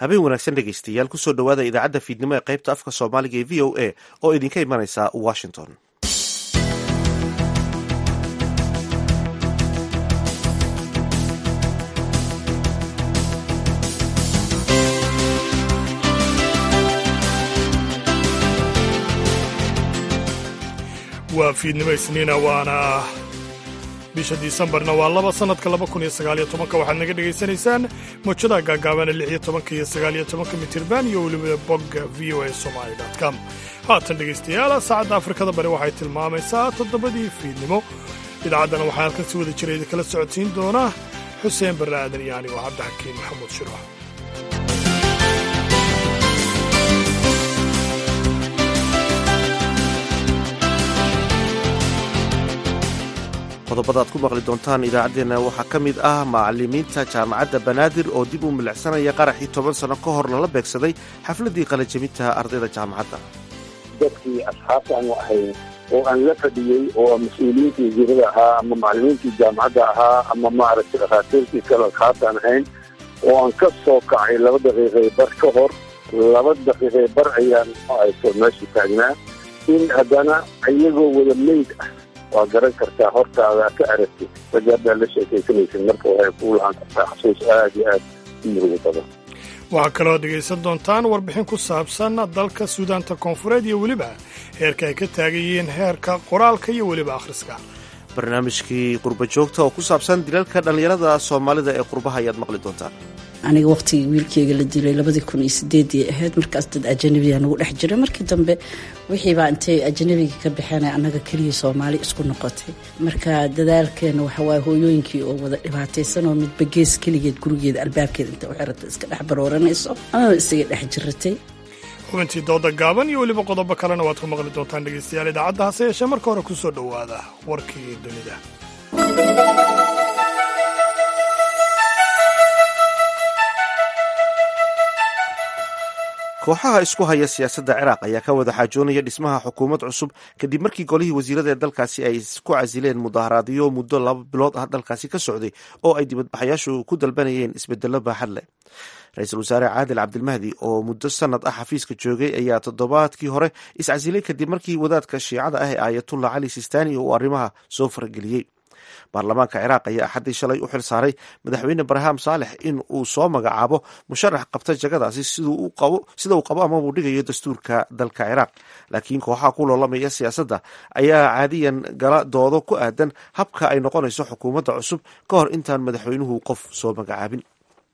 habeen wanaagsan dhegaystayaal kusoo dhowaada idaacadda fiidnimo ee qaybta afka soomaaliga ee v o a oo idinka imanaysa washington waa fiidnimo isniina waana bisha disembarna waa laba sannadka laba kun iyo sagaaliyo tobanka waxaad naga dhegaysanaysaan mawjadaha gaagaabana lix iyo tobanka iyo sagaaliyo tobanka mitirban iyo weliba bogga v o a somali com haatan dhegaystayaal saacadda afrikada bari waxay tilmaamaysaa toddobadii fiidnimo idaacaddana waxaa halkan si wada jira idinkala socodsiin doona xuseen barre aadan iyo anigo cabdixakiin maxamuud shirwax qodobada aad ku maqli doontaan idaacaddeenna waxaa ka mid ah macallimiinta jaamacadda banaadir oo dib u milicsanaya qaraxii toban sano ka hor lala beegsaday xafladdii qalajabinta ardayda jaamacadda dadkii asxaabta aanu ahayn oo aan la fadhiyey oo mas-uuliyiintii wasiirada ahaa ama macallimiintii jaamacadda ahaa ama maaragtay dhakhaatiirtii kale asxaabtaan ahayn oo aan ka soo kacay laba daqiiqay bar ka hor laba daqiiqay bar ayaan ayso meesha taagnaa in haddana iyagoo wada meyd ah waa garan kartaa hortaada ka aragtid ragaadaa la sheekaysanaysa marka waxay kuu lahaan kartaa xasuus aad iyo aad u murugo badan waxaa kaloo dhegaysan doontaan warbixin ku saabsan dalka suudaanta koonfureed iyo weliba heerka ay ka taagan yihiin heerka qoraalka iyo weliba akhriska barnaamijkii qurba joogta oo ku saabsan dilalka dhallinyarada soomaalida ee qurbaha ayaad maqli doontaan aniga waqtigii wiilkeyga la dilay labadii kun iyo sideedii ahayd markaas dad ajanabiga nagu dhex jira markii dambe wixiibaa intay ajanabiga ka baxeen annaga keliya soomaali isku noqotay marka dadaalkeena waxawaaye hooyooyinkii oo wada dhibaataysan oo midba gees keligeed gurigeeda albaabkeeda inta u xirata iska dhex barooranayso amaba isaga dhex jiratay xubintii dooda gaaban iyo weliba qodobo kalena waad ku maqli doontaan dhegaystayaal idaacadda hase yeeshee marka hore ku soo dhowaada warkii dunida kooxaha isku haya siyaasadda ciraaq ayaa ka wada xaajoonaya dhismaha xukuumad cusub kadib markii golihii wasiirada ee dalkaasi ay ku casileen mudaharaadyo muddo laba bilood ah dalkaasi ka socday oo ay dibadbaxayaashu ku dalbanayeen isbedello baaxad leh ra-iisul wasaare caadil cabdilmahdi oo muddo sanad ah xafiiska joogay ayaa toddobaadkii hore iscasilay kadib markii wadaadka shiicada ah ee aayatullah cali sistani uu arrimaha soo farageliyey baarlamaanka ciraaq ayaa axaddii shalay u xil saaray madaxweyne barham saalex in uu soo magacaabo musharax qabta jagadaasi sida uu qabo ama uu dhigayo dastuurka dalka ciraaq laakiin kooxaha ku loolamaya siyaasadda ayaa caadiyan gala doodo ku aadan habka ay noqonayso xukuumadda cusub ka hor intaan madaxweynuhu qof soo magacaabin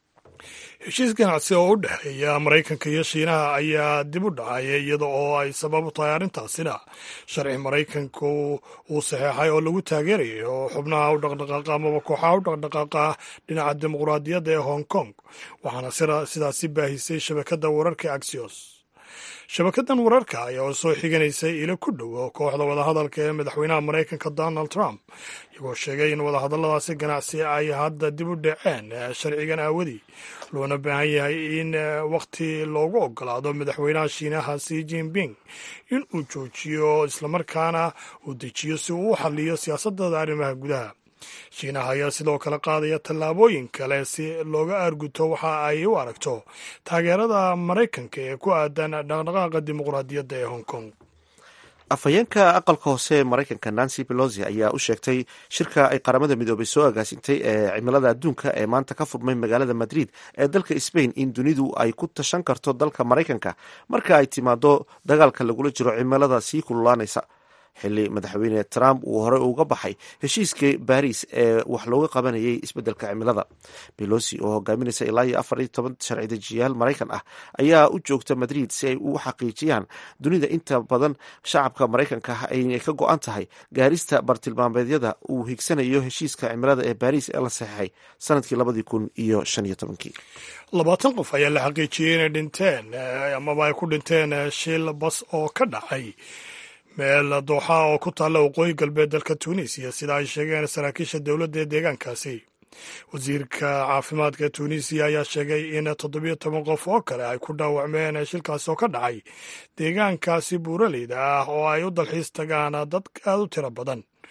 heshiis ganacsi oo u dhexeeya maraykanka iyo shiinaha ayaa dib u dhacaya iyada oo ay sabab u tahay arrintaasina sharci maraykanku uu saxeexay oo lagu taageerayay oo xubnaha u dhaqdhaqaaqa amaba kooxaha u dhaqdhaqaaqa dhinaca dimuqraadiyadda ee hong kong waxaana sidaasi baahisay shabakadda wararka axios shabakadan wararka ayaa soo xiganaysay ilo ku dhow kooxda wadahadalka ee madaxweynaha maraykanka donald trump iyagoo sheegay in wadahadalladaasi ganacsi ay hadda dib u dhaceen sharcigan aawadii loona baahan yahay in wakhti loogu ogolaado madaxweynaha shiinaha si jinping in uu joojiyo islamarkaana uu dejiyo si uu u xaliyo siyaasadada arrimaha gudaha shiinaha ayaa sidoo kale qaadaya tallaabooyin kale si looga aarguto waxa ay u aragto taageerada maraykanka ee ku aadan dhaqdhaqaaqa dimuqraadiyadda ee hong kong afhayeenka aqalka hoose ee maraykanka nancy pelosi ayaa u sheegtay shirka ay qaramada midoobay soo agaasintay ee cimilada adduunka ee maanta ka furmay magaalada madrid ee dalka sbain in dunidu ay ku tashan karto dalka maraykanka marka ay timaado dagaalka lagula jiro cimilada sii kululaanaysa xilli madaxweyne trump uu horey uga baxay heshiiskii baris ee wax looga qabanayay isbeddelka cimilada belosi oo hogaaminaysa ilaa iyo afar iyo toban sharci dejiyaal maraykan ah ayaa u joogta madrid si ay u xaqiijiyaan dunida inta badan shacabka maraykanka ah aynay ka go-an tahay gaarista bartilmaameedyada uu higsanayo heshiiska cimilada ee baris ee la saxeixay sanadkii labadii kun iyo shan iyo tobankii labaatan qof ayaa la xaqiijiyey inay dhinteen amaba ay ku dhinteen shil bas oo ka dhacay meel dooxa oo ku taalla waqooyi galbeed dalka tunisiya sida ay sheegeen saraakiisha dowladda ee deegaankaasi wasiirka caafimaadka ee tunisiya ayaa sheegay in toddobiyo toban qof oo kale ay ku dhaawacmeen shilkaasi oo ka dhacay deegaankaasi buuraleyda ah oo ay u dalxiis tagaan dad aad u tiro badan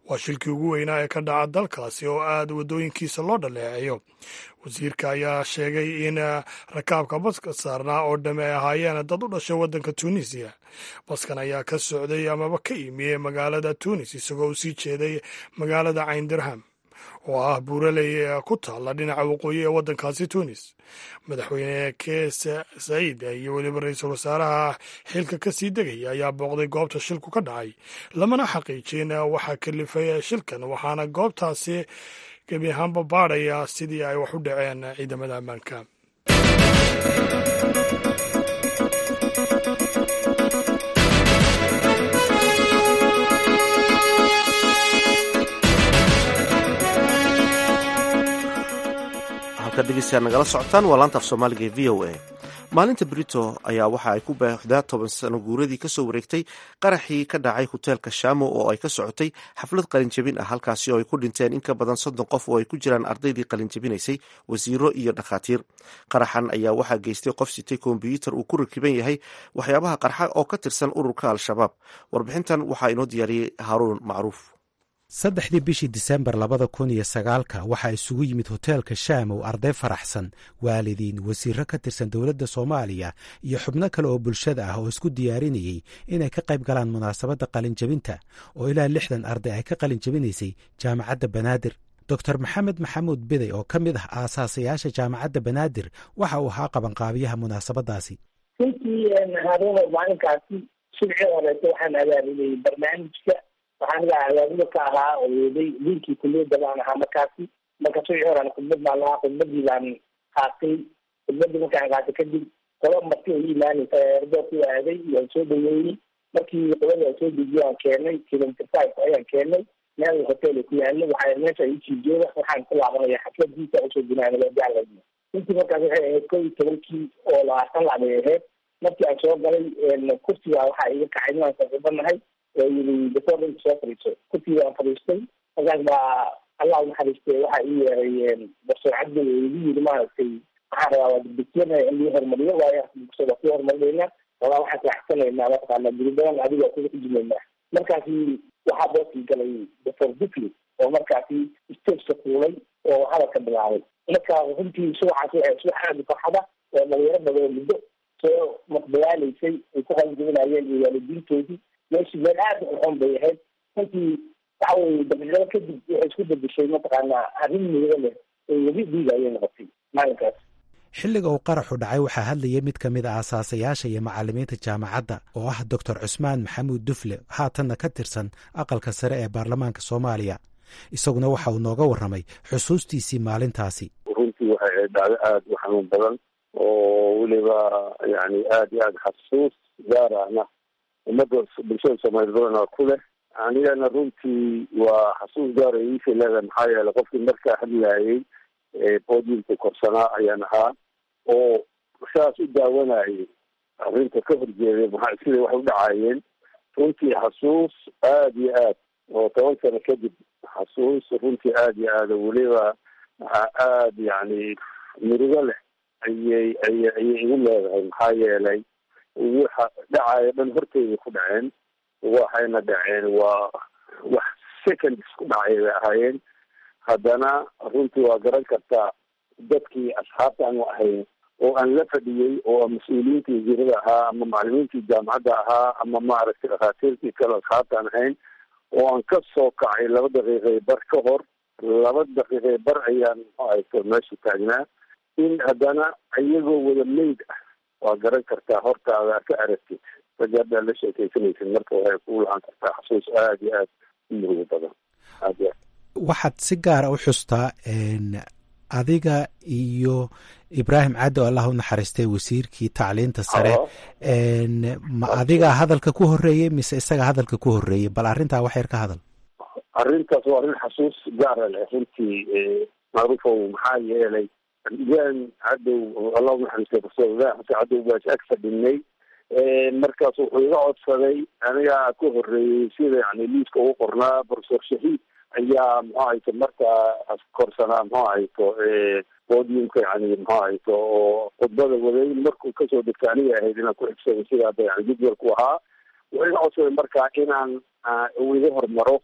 waa shilkii ugu weynaa ee ka dhaca dalkaasi oo aad waddooyinkiisa loo dhaleeceeyo wasiirka ayaa sheegay in rakaabka baska saarnaa oo dhamme ay ahaayeen dad u dhashay waddanka tuunisiya baskan ayaa ka socday amaba ka imiyey magaalada tuunis isagoo u sii jeeday magaalada cayndirham oo ah buuraley ku taalla dhinaca waqooyi ee waddankaasi tuunis madaxweyne kees saciid iyo weliba ra-iisul wasaaraha xilka ka sii degaya ayaa booqday goobta shilku ka dhacay lamana xaqiijin waxaa kalifay shilkan waxaana goobtaasi gebi ahaanba baadhaya sidii ay wax u dhaceen ciidamada ammaanka degeystayaal nagala socotaan waa laanta af soomaaliga ee v o a maalinta brito ayaa waxa ay ku baaxdaa toban sano guuradii kasoo wareegtay qaraxii ka dhacay hoteelka shaamo oo ay ka socotay xaflad qalinjabin ah halkaasi oo ay ku dhinteen in ka badan soddon qof oo ay ku jiraan ardaydii qalinjabinaysay wasiiro iyo dhakhaatiir qaraxan ayaa waxaa geystay qof sitay kombyuutar uu ku rakiban yahay waxyaabaha qarxa oo ka tirsan ururka al-shabaab warbixintan waxaa inoo diyaariyey haaruun macruuf saddexdii bishii disembar labada kun iyo sagaalka waxaa isugu yimid hoteelka shaamow arday faraxsan waalidiin wasiiro ka tirsan dowladda soomaaliya iyo xubno kale oo bulshada ah oo isku diyaarinayey inay ka qayb galaan munaasabadda qalinjabinta oo ilaa lixdan arday ay ka qalinjabinaysay jaamacadda banaadir doctor maxamed maxamuud biday oo ka mid ah aasaasayaasha jaamacadda banaadir waxa uu ahaa qabanqaabiyaha munaasabadaasi runtii haruuno maalinkaasi subcii horeeto waxaan abaalinayay barnaamijka waxaan gaa abaabilo ka ahaa oo weeday diinkii kuliyadda baan ahaa markaasi marka subcii horean khudbad baan lahaa khudbadii baan qaatay khudbadii markaan qaatay kadib qola marti ay imaanaysa erdo ku aaday waan soo dhaweeyey markii qolada aan soo dejiyo aan keenay kilometer five ayaan keenay meel hotel ku yaalo waxaa meesha isii jooga waxaan ku laabanaya xafladiisa usoo gunaanalajacla runtii markaas waxay ahayd kow iyo tobankii oo labaatan lac bay ahayd markii aan soo galay kursiga waxaa iga kacay inaan saaxiibanahay oo yiri doctor dhanka soo fadhiiso kursiga aan fadhiistay markaas baa allah unaxariistay waxaa ii yeeray doctor cabdi oo igu yiri maaragtay waxaan rabaa waa dibdegtiyana in lii horumariyo waayo waa ku horumarinayna walaa waxaan raaxsanaynaa mataqaana guri badan adiga kuga xujumaynaa markaasi waxaa boosii galay doctor dufli oo markaasi stageka fuulay oo hadalka bilaabay marka runtii subaxaas waxay subax aada u farxada oo dhalinyaro badan muddo soo maqdagaalaysay ay ku qalinjabinayeen iyo waalidiintoodii meeshii meel aada u xun bay ahayd runtii waxa weye daqiiqado kadib waxay isku bedeshay mataqaanaa arrin miiro leh oo webi dhiiga ayay noqotay maalinkaas xilliga uu qaraxu dhacay waxaa hadlayay mid ka mid a aasaasayaasha iyo macallimiinta jaamacadda oo ah doctor cusmaan maxamuud dufle haatanna ka tirsan aqalka sare ee baarlamaanka soomaaliya isaguna waxa uu nooga warramay xusuustiisii maalintaasi runtii waxay ahayd dhacdo aada u xanuun badan oo weliba yani aada iyo aada xasuus gaar ahna ummadda bulshada soomaaliya badana ku leh anigana runtii waa xasuus gaara iisha leedahay maxaa yeelay qofkii markaa hadlaayay podiumka korsanaa ayaan ahaa oo saas u daawanayay arrinta ka horjeeday maxaa siday wax u dhacaayeen runtii xasuus aada iyo aad oo toban sano kadib xasuus runtii aada iyo aada weliba aada yani murugo leh ayay ay ayay igu leedahay maxaa yeelay waxa dhacaayo dhan horteyda ku dhaceen waxayna dhaceen waa wax seconds ku dhacay bay ahaayeen haddana runtii waa garan kartaa dadkii asxaabta aanu ahayn oo aan la fadhiyey oo mas-uuliyiintii wasiirada ahaa ama macalimiintii jaamacadda ahaa ama maaragtay dhakhaatiirtii kale asxaabta aan ahayn oo aan ka soo kacay laba daqiiqay bar ka hor laba daqiiqay bar ayaan muxuu ahayto meesha taagnaa in haddana iyagoo wada meyd ah waa garan kartaa hortaada ka aragtid ragga haddaa la sheekaysanaysid marka waxay ku lahan kartaa xasuus aada iyo aada u murugo badan aad iyo aad waxaad si gaara u xustaa adiga iyo ibraahim caddi oo allah u naxariistay wasiirkii tacliinta sare ma adiga hadalka ku horeeyey mise isaga hadalka ku horeeyey bal arrintaa wax yar ka hadal arrintaas waa arrin xasuus gaara leh runtii macruufow maxaa yeelay ibraahim cadow allah u naxariistay profesor ibrahim xasan cadow baa ag fadhinay markaas wuxuu iga codsaday anigaa ka horeeyey sida yani liiska ugu qornaa profesor shahiid ayaa muxuu ahayto markaa korsanaa muxuu ahayto podiumka yani muxuu ahayto oo khudbada waday markuu kasoo degta aniga ahayd inaan ku xigsaday sida hadda yani jadwalku ahaa wuxuu iga codsaday markaa inaan uu iga hormaro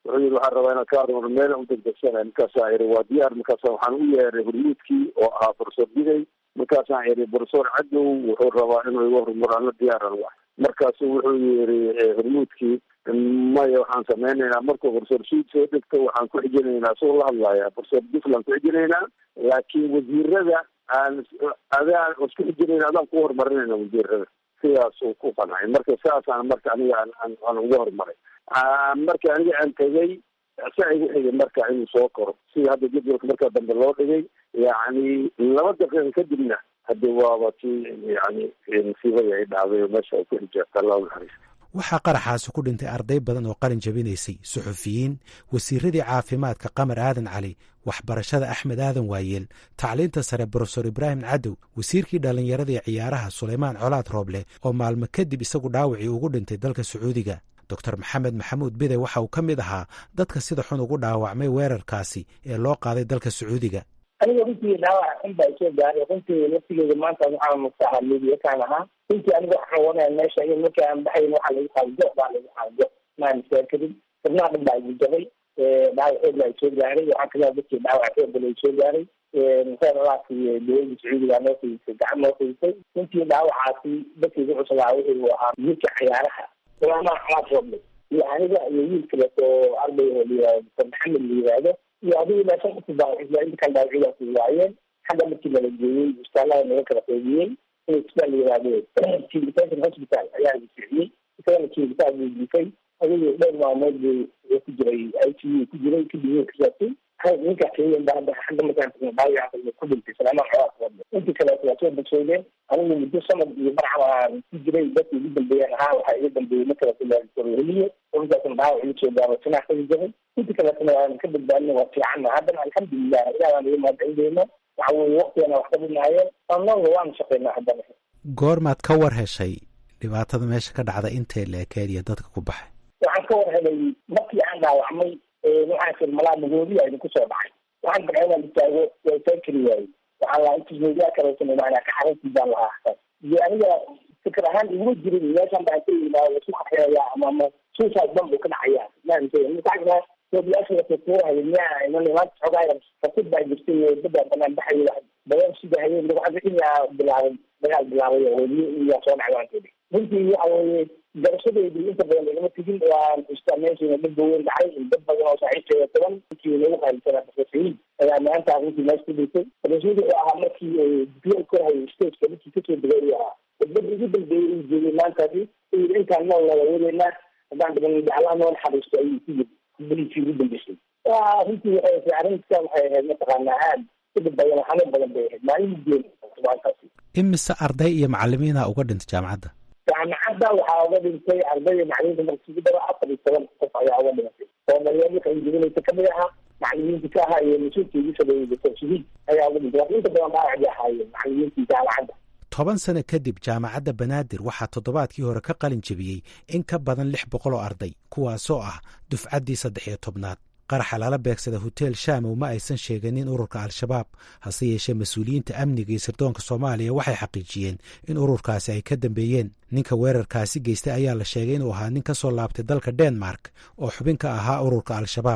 wuxuu yidhi waxaan rabaa inaan ka hormaro meel u degdegsanay markaasaa iri waa diyaar markaasa waxaan u yeeray hormuudkii oo ahaa professor digay markaasaan iri professor cadow wuxuu rabaa inuu iga hormaro ana diyaaran wa markaasu wuxuu yiri hormuudkii maya waxaan sameynaynaa markuu professor suud soo dhegto waxaan ku xijinaynaa soo la hadlaya professor duflan ku xijinaynaa laakiin wasiirada aan adaan isku xijinayna adaan ku horumarinayna wasiirada sidaasuu ku qancay marka saasaan marka aniga aan aan uga horumaray marka aniga aan tegay saa igu xigay marka inuu soo koro sida hadda jadwalka markaa dambe loo dhigay yacni laba daqiiqa kadibna haddi waaba tii yani musiibadii ay dhacday oo meesha ay ku xijaabta allah naxariis waxaa qaraxaasi ku dhintay arday badan oo qalin jabinaysay suxufiyiin wasiiradii caafimaadka qamar aadan cali waxbarashada axmed aadan waayeel tacliinta sare brofesor ibraahim cadow wasiirkii dhallinyaradii ciyaaraha sulaymaan colaad rooble oo maalmo kadib isagu dhaawacii ugu dhintay dalka sacuudiga doctor maxamed maxamuud bide waxa uu ka mid ahaa dadka sida xun ugu dhaawacmay weerarkaasi ee loo qaaday dalka sacuudiga aniga runtii dhaawac xun baa isoo gaaray runtii laftigeeda maanta waxaa mustaaha mediyakaan ahaa runtii aniga waxaan wanaya meesha in markii aan baxayn waxaa lagu qaado jo baa lagu qaado jo maan kadib xubnaha dhan baa igu jabay dhaawac xoog baa isoo gaaray waxaa kamida dadkii dhaawac xoog bala isoo gaaray museelalaasi dowladda sacuudiga noo fiisay gacan noo fiisay runtii dhaawacaasi dadkii ku cuslaa wuxuu ahaa wiilka ciyaaraha sulaamaan calaad roble iyo aniga iyo wiil kaleeto oo arday oo layihahdo dr maxamed la yihahdo iyo adigu ilaa shan qof baa inta kale dhaawacyadaasi waayeen xagga markii nala geeyey isbitaallada naga kala qaybiyey in isbitaal la yihahdo kivitation hospital ayaa la siciyey isagana kivitaan buu jiifay adigu dhowr maalmood buu ku jiray i c u ku jiray kadib wuu kasaabtay ninkaa keliyan ba hadda xagga markaan tagno dhaawaca ku dhintay salaamaan colaad roble intii kaleeto waa soo bogsoodeen anigu muddo sanad iyo barcam aan ku jiray dadkii ugu dambeeyeen ahaa waxaa iga dambeeyey markaleeliye runtaasna dhaawac iga soo gaaro sinaa kaga jabay intii kaleetana waan ka badbaadina waa fiicanna haddana alxamdulilah ilaah baan iga mahadcelindeyna waxa weye waktigana wax ka dhinaayeen annaga waanu shaqeynaa haddana goormaad ka war heshay dhibaatada meesha ka dhacda intee la ekeed iyo dadka ku baxay waxaan ka war helay markii aan dhaawacmay waxaan fir malaa magoodiya idinku soo dhacay waxaan dabcay inaan istaago waa isaan kari waayey waxaan lahaa intis meediyaa kaleesan maanaa ka xaruntii baan lahaa xasan iyo aniga fikir ahaan iguma jirin meeshan baan ka yimaado isu qaxeeya ama ama suicide bomb uu ka dhacaya maanta sobiyaasha lakukuurhayo miyaa iman maanta xoogaa fasid baa jirtay badaa banaan baxayo wax badan sida hayeen lagucadixinyaa bilaabay dagaal bilaabay oo weliyo iyaa soo dhacay waan kedi runtii waxa weeye garashadeydii inta badan igama tegin waan istaa meeshiina dad baweyn dhacay dad badan oo saaxiibkeeda toban inkii nagu qaalisanaa profesoriin ayaa maanta runtii meesha ku dhintay profesori wuxuu ahaa markii diplom korhayo stageka markii kasoo degay uu ahaa dadbada ugu dambeeyey uu joogay maantaasi uu yidhi intaan nool wada wadeynaa haddaan dhiban allah noo naxariisto ayuu ku yidhi beliisii ugu dambeysay runtii waxay arrinta waxay ahayd mataqaanaa aad udib badan xanuun badan bay ahayd maalin geed maantaasi imise arday iyo macalimiina uga dhintay jaamacadda jaamacadda waxaa uga dhintay ardayda macalimiinta marka isugu daro afar iyo toban qof ayaa uga dhimatay oo dhalinyarada qalinjibinaysa kamid ahaa macalimiinta ka ahaa iyo mas-uulka igu sabeeyey doctor shahiid ayaa uga dhintay laakiin inta badan dhaawacdii ahaayeen macalimiintii jaamacadda toban sano kadib jaamacadda banaadir waxaa toddobaadkii hore ka qalin jebiyey in ka badan lix boqol oo arday kuwaasoo ah dufcaddii saddex iyo tobnaad qaraxa lala beegsada hotel shamow ma aysan sheeganin ururka al-shabaab hase yeeshee mas-uuliyiinta amniga iyo sirdoonka soomaaliya waxay xaqiijiyeen in ururkaasi ay ka dambeeyeen ninka weerarkaasi geystay ayaa la sheegay inuu ahaa nin ka soo laabtay dalka denmark oo xubin ka ahaa ururka al-shabaab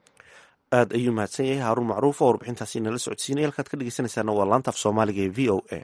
aad ayuu mahadsan yahay haaruun macruuf oo warbixintaasi nala socodsiinaya halkaad ka dhegeysanaysaana waa laanta af soomaaliga ee v o a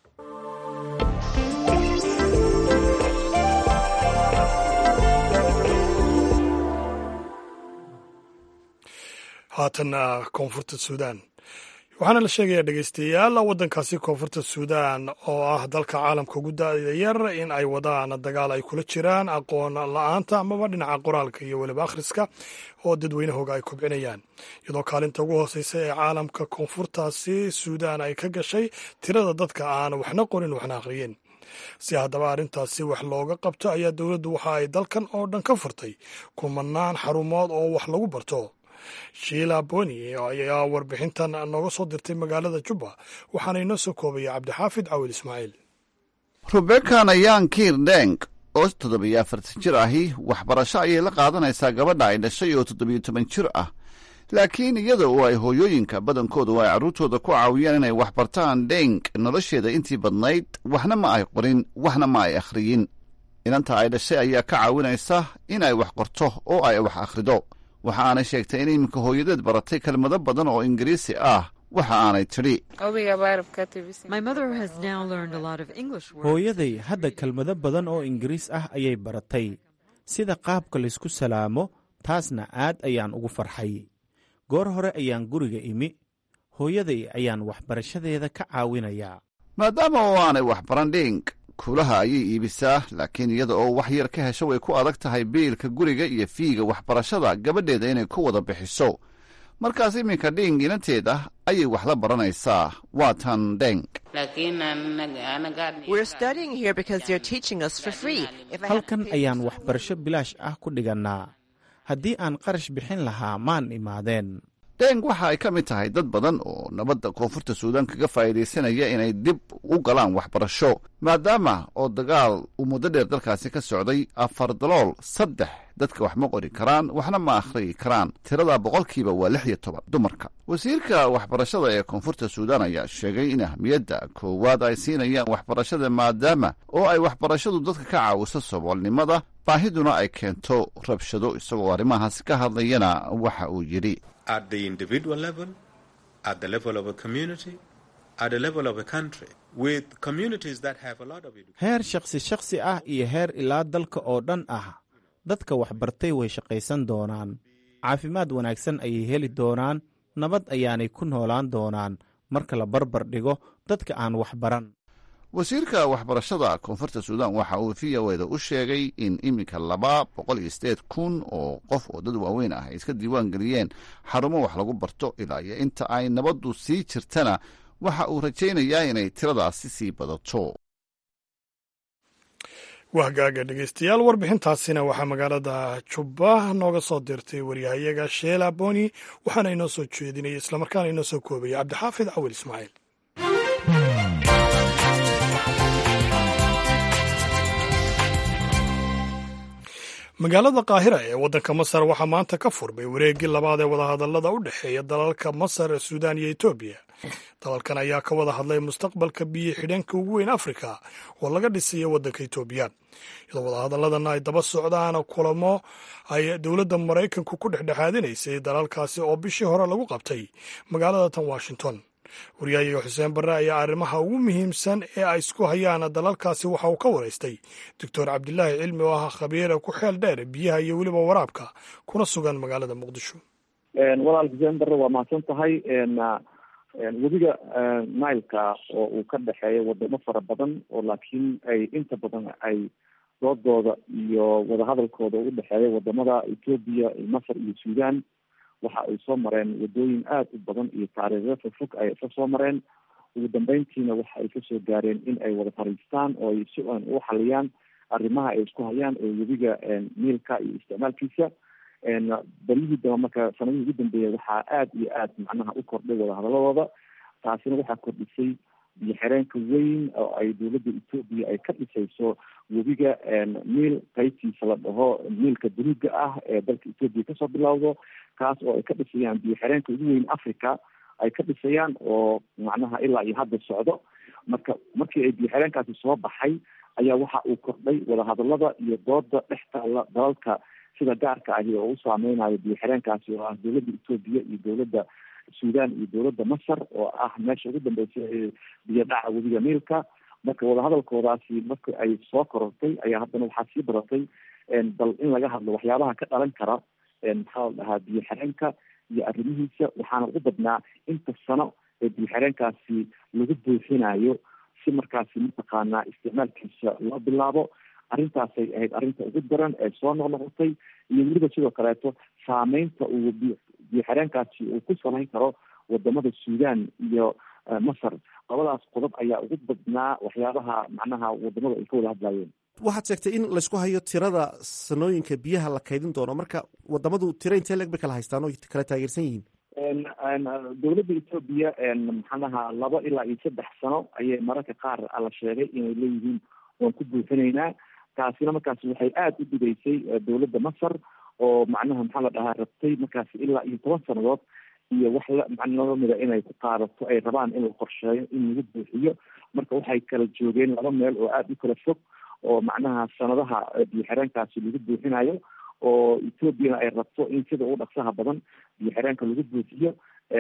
haatanna koonfurta suudaan waxaana la sheegayaa dhegeystayaal waddankaasi koonfurta suudaan oo ah dalka caalamka ugu da-da yar in ay wadaan dagaal ay kula jiraan aqoon la-aanta amaba dhinaca qoraalka iyo weliba akhriska oo dadweynahooga ay kobcinayaan iyadoo kaalinta ugu hooseysa ee caalamka koonfurtaasi suudaan ay ka gashay tirada dadka aan waxna qorin waxna akhriyin si haddaba arrintaasi wax looga qabto ayaa dowladdu waxa ay dalkan oo dhan ka furtay kumanaan xarumood oo wax lagu barto shiila boni ayaa warbixintan nooga soo dirtay magaalada jubba waxaana inoo soo koobaya cabdixaafid cawil ismaaciil rubekan ayaan kiir deng oo toddobiyo afartan jir ahi waxbarasho ayay la qaadanaysaa gabadha ay dhashay oo toddobiyo toban jir ah laakiin iyada oo ay hooyooyinka badankoodu ay carruurtooda ku caawiyaan inay wax bartaan deng nolosheeda intii badnayd waxna ma ay qorin waxna ma ay akhriyin inanta ay dhashay ayaa ka caawinaysa in ay wax qorto oo ay wax akhrido waxa aanay sheegtay in iminka hooyadeed baratay kelmado badan oo ingiriisi ah waxa aanay tidhi hooyaday hadda kelmado badan oo ingiriis ah ayay baratay sida qaabka laysku salaamo taasna aad ayaan ugu farxay goor hore ayaan guriga imi hooyaday ayaan waxbarashadeeda ka caawinayaa maadaama oo aanay waxbaran dhing kuulaha ayay iibisaa laakiin iyada oo wax yar ka hesho way ku adag tahay biilka guriga iyo fiiga waxbarashada gabadheeda inay ku wada bixiso markaas iminka dhing inanteeda ayay wax la baranaysaa waa tan dheng halkan ayaan waxbarasho bilaash ah ku dhigannaa haddii aan qarash bixin lahaa maan imaadeen dheng waxa ay ka mid tahay dad badan oo nabadda koonfurta suudaan kaga faa'iidaysanaya inay dib u galaan waxbarasho maadaama oo dagaal uu muddo dheer dalkaasi ka socday afar dalool saddex dadka wax ma qori karaan waxna ma akhriyi karaan tirada boqolkiiba waa lix iyo toban dumarka wasiirka waxbarashada ee koonfurta suudaan ayaa sheegay in ahmiyadda koowaad ay siinayaan waxbarashada maadaama oo ay waxbarashadu dadka ka caawiso saboolnimada baahiduna ay keento rabshado isagoo arrimahaasi ka hadlayana waxa uu yidhi heer shakhsi shakhsi ah iyo heer ilaa dalka oo dhan ah dadka waxbartay way shaqaysan doonaan caafimaad wanaagsan ayay heli doonaan nabad ayaanay ku noolaan doonaan marka la barbar dhigo dadka aan waxbaran wasiirka waxbarashada koonfurta suudaan waxa uu v o eda u sheegay in iminka laba boqol iyo sideed kun oo qof oo dad waaweyn ah ay iska diiwaan geliyeen xarumo wax lagu barto ilaa iyo inta ay nabaddu sii jirtana waxa uu rajaynayaa inay tiradaasi sii badato wahgaaga dhegeystayaal warbixintaasina waxaa magaalada jubba nooga soo dirtay waryahayaga sheela boni waxaana inoo soo jeedinaya islamarkaana inoo soo koobaya cabdixaafid cawil ismaaciil magaalada qaahira ee waddanka masar waxaa maanta ka furmay wareeggii labaad ee wadahadallada u dhexeeya dalalka masar suudaan iyo etoobiya dalalkan ayaa ka wada hadlay mustaqbalka biyo xidheenka ugu weyn afrika oo laga dhisayo waddanka etoobiya iyadoo wadahadalladanna ay daba socdaan kulamo ay dowladda maraykanku ku dhexdhexaadinaysay dalalkaasi oo bishii hore lagu qabtay magaalada tan washington waryahayaga xuseen barre ayaa arrimaha ugu muhiimsan ee ay isku hayaan dalalkaasi waxa uu ka waraystay doctor cabdilaahi cilmi oo ah khabiira ku xeel dheer biyaha iyo weliba waraabka kuna sugan magaalada muqdisho walaal xuseen barre waa mahadsan tahay webiga nileka oo uu ka dhexeeya wadamo fara badan oo laakiin ay inta badan ay doodooda iyo wadahadalkooda u dhexeeya wadamada etoobiya masar iyo suudaan waxa ay soo mareen wadooyin aada u badan iyo taariikhyo fogfog ay ka soo mareen ugu dambeyntiina waxa ay kasoo gaareen in ay wada fariistaan oo ay si an u xaliyaan arrimaha ay isku hayaan ee webiga niilka iyo isticmaalkiisa baryihii daba marka sanadihii ugu dambeeya waxaa aada iyo aad macnaha u kordhay wadahadaladooda taasina waxaa kordhisay biyo xireenka weyn oo ay dowladda etoobiya ay ka dhisayso webiga niil qaybtiisa la dhaho niilka buluuga ah ee dalka etoobiya kasoo bilowdo kaas oo ay ka dhisayaan biyo xireenka ugu weyn africa ay ka dhisayaan oo macnaha ilaa iyo hadda socdo marka markii ay biyo xireenkaasi soo baxay ayaa waxa uu kordhay wadahadalada iyo dooda dhex taalla dalalka sida gaarka ahi oo u saameynayo biyo xireenkaasi oo ah dowladda etoobiya iyo dowladda suudaan iyo dowladda masar oo ah meesha ugu dambeysa ee biyo dhaca webiga niilka marka wadahadalkoodaasi marka ay soo korortay ayaa haddana waxaa sii badatay bal in laga hadlo waxyaabaha ka dhalan kara maxaa la dhahaa biyo xireenka iyo arrimihiisa waxaana ugu badnaa inta sano ee biyo xireenkaasi lagu buuxinayo si markaasi mataqaanaa isticmaalkiisa loo bilaabo arrintaasay ahayd arrinta ugu daran ee soo noqnoqotay iyo weliba sidoo kaleeto saameynta uu biyo xireenkaasi uu ku samayn karo wadamada suudaan iyo masar labadaas qodob ayaa ugu badnaa waxyaabaha macnaha wadamadu ay ka wada hadlayeen waxaad sheegtay in laysku hayo tirada sanooyinka biyaha la kaydin doono marka wadamadu tiro intee leeg bay kala haystaan oo kala taageersan yihiin dowladda etoobiya maxanaha laba ilaa iyo saddex sano ayay mararka qaar la sheegay inay leeyihiin waan ku buuxinaynaa taasina markaasi waxay aada u dhigaysay dowladda masar oo macnaha maxaa la dhahaa rabtay markaasi ilaa iyo toban sanadood iyo wax la macnamida inay ku qaadato ay rabaan in la qorsheeyo in lagu buuxiyo marka waxay kala joogeen laba meel oo aada u kala fog oo macnaha sanadaha biyo xireenkaasi lagu buuxinayo oo ethoobiana ay rabto in sida ugu dhaqsaha badan biyo xireenka lagu buuxiyo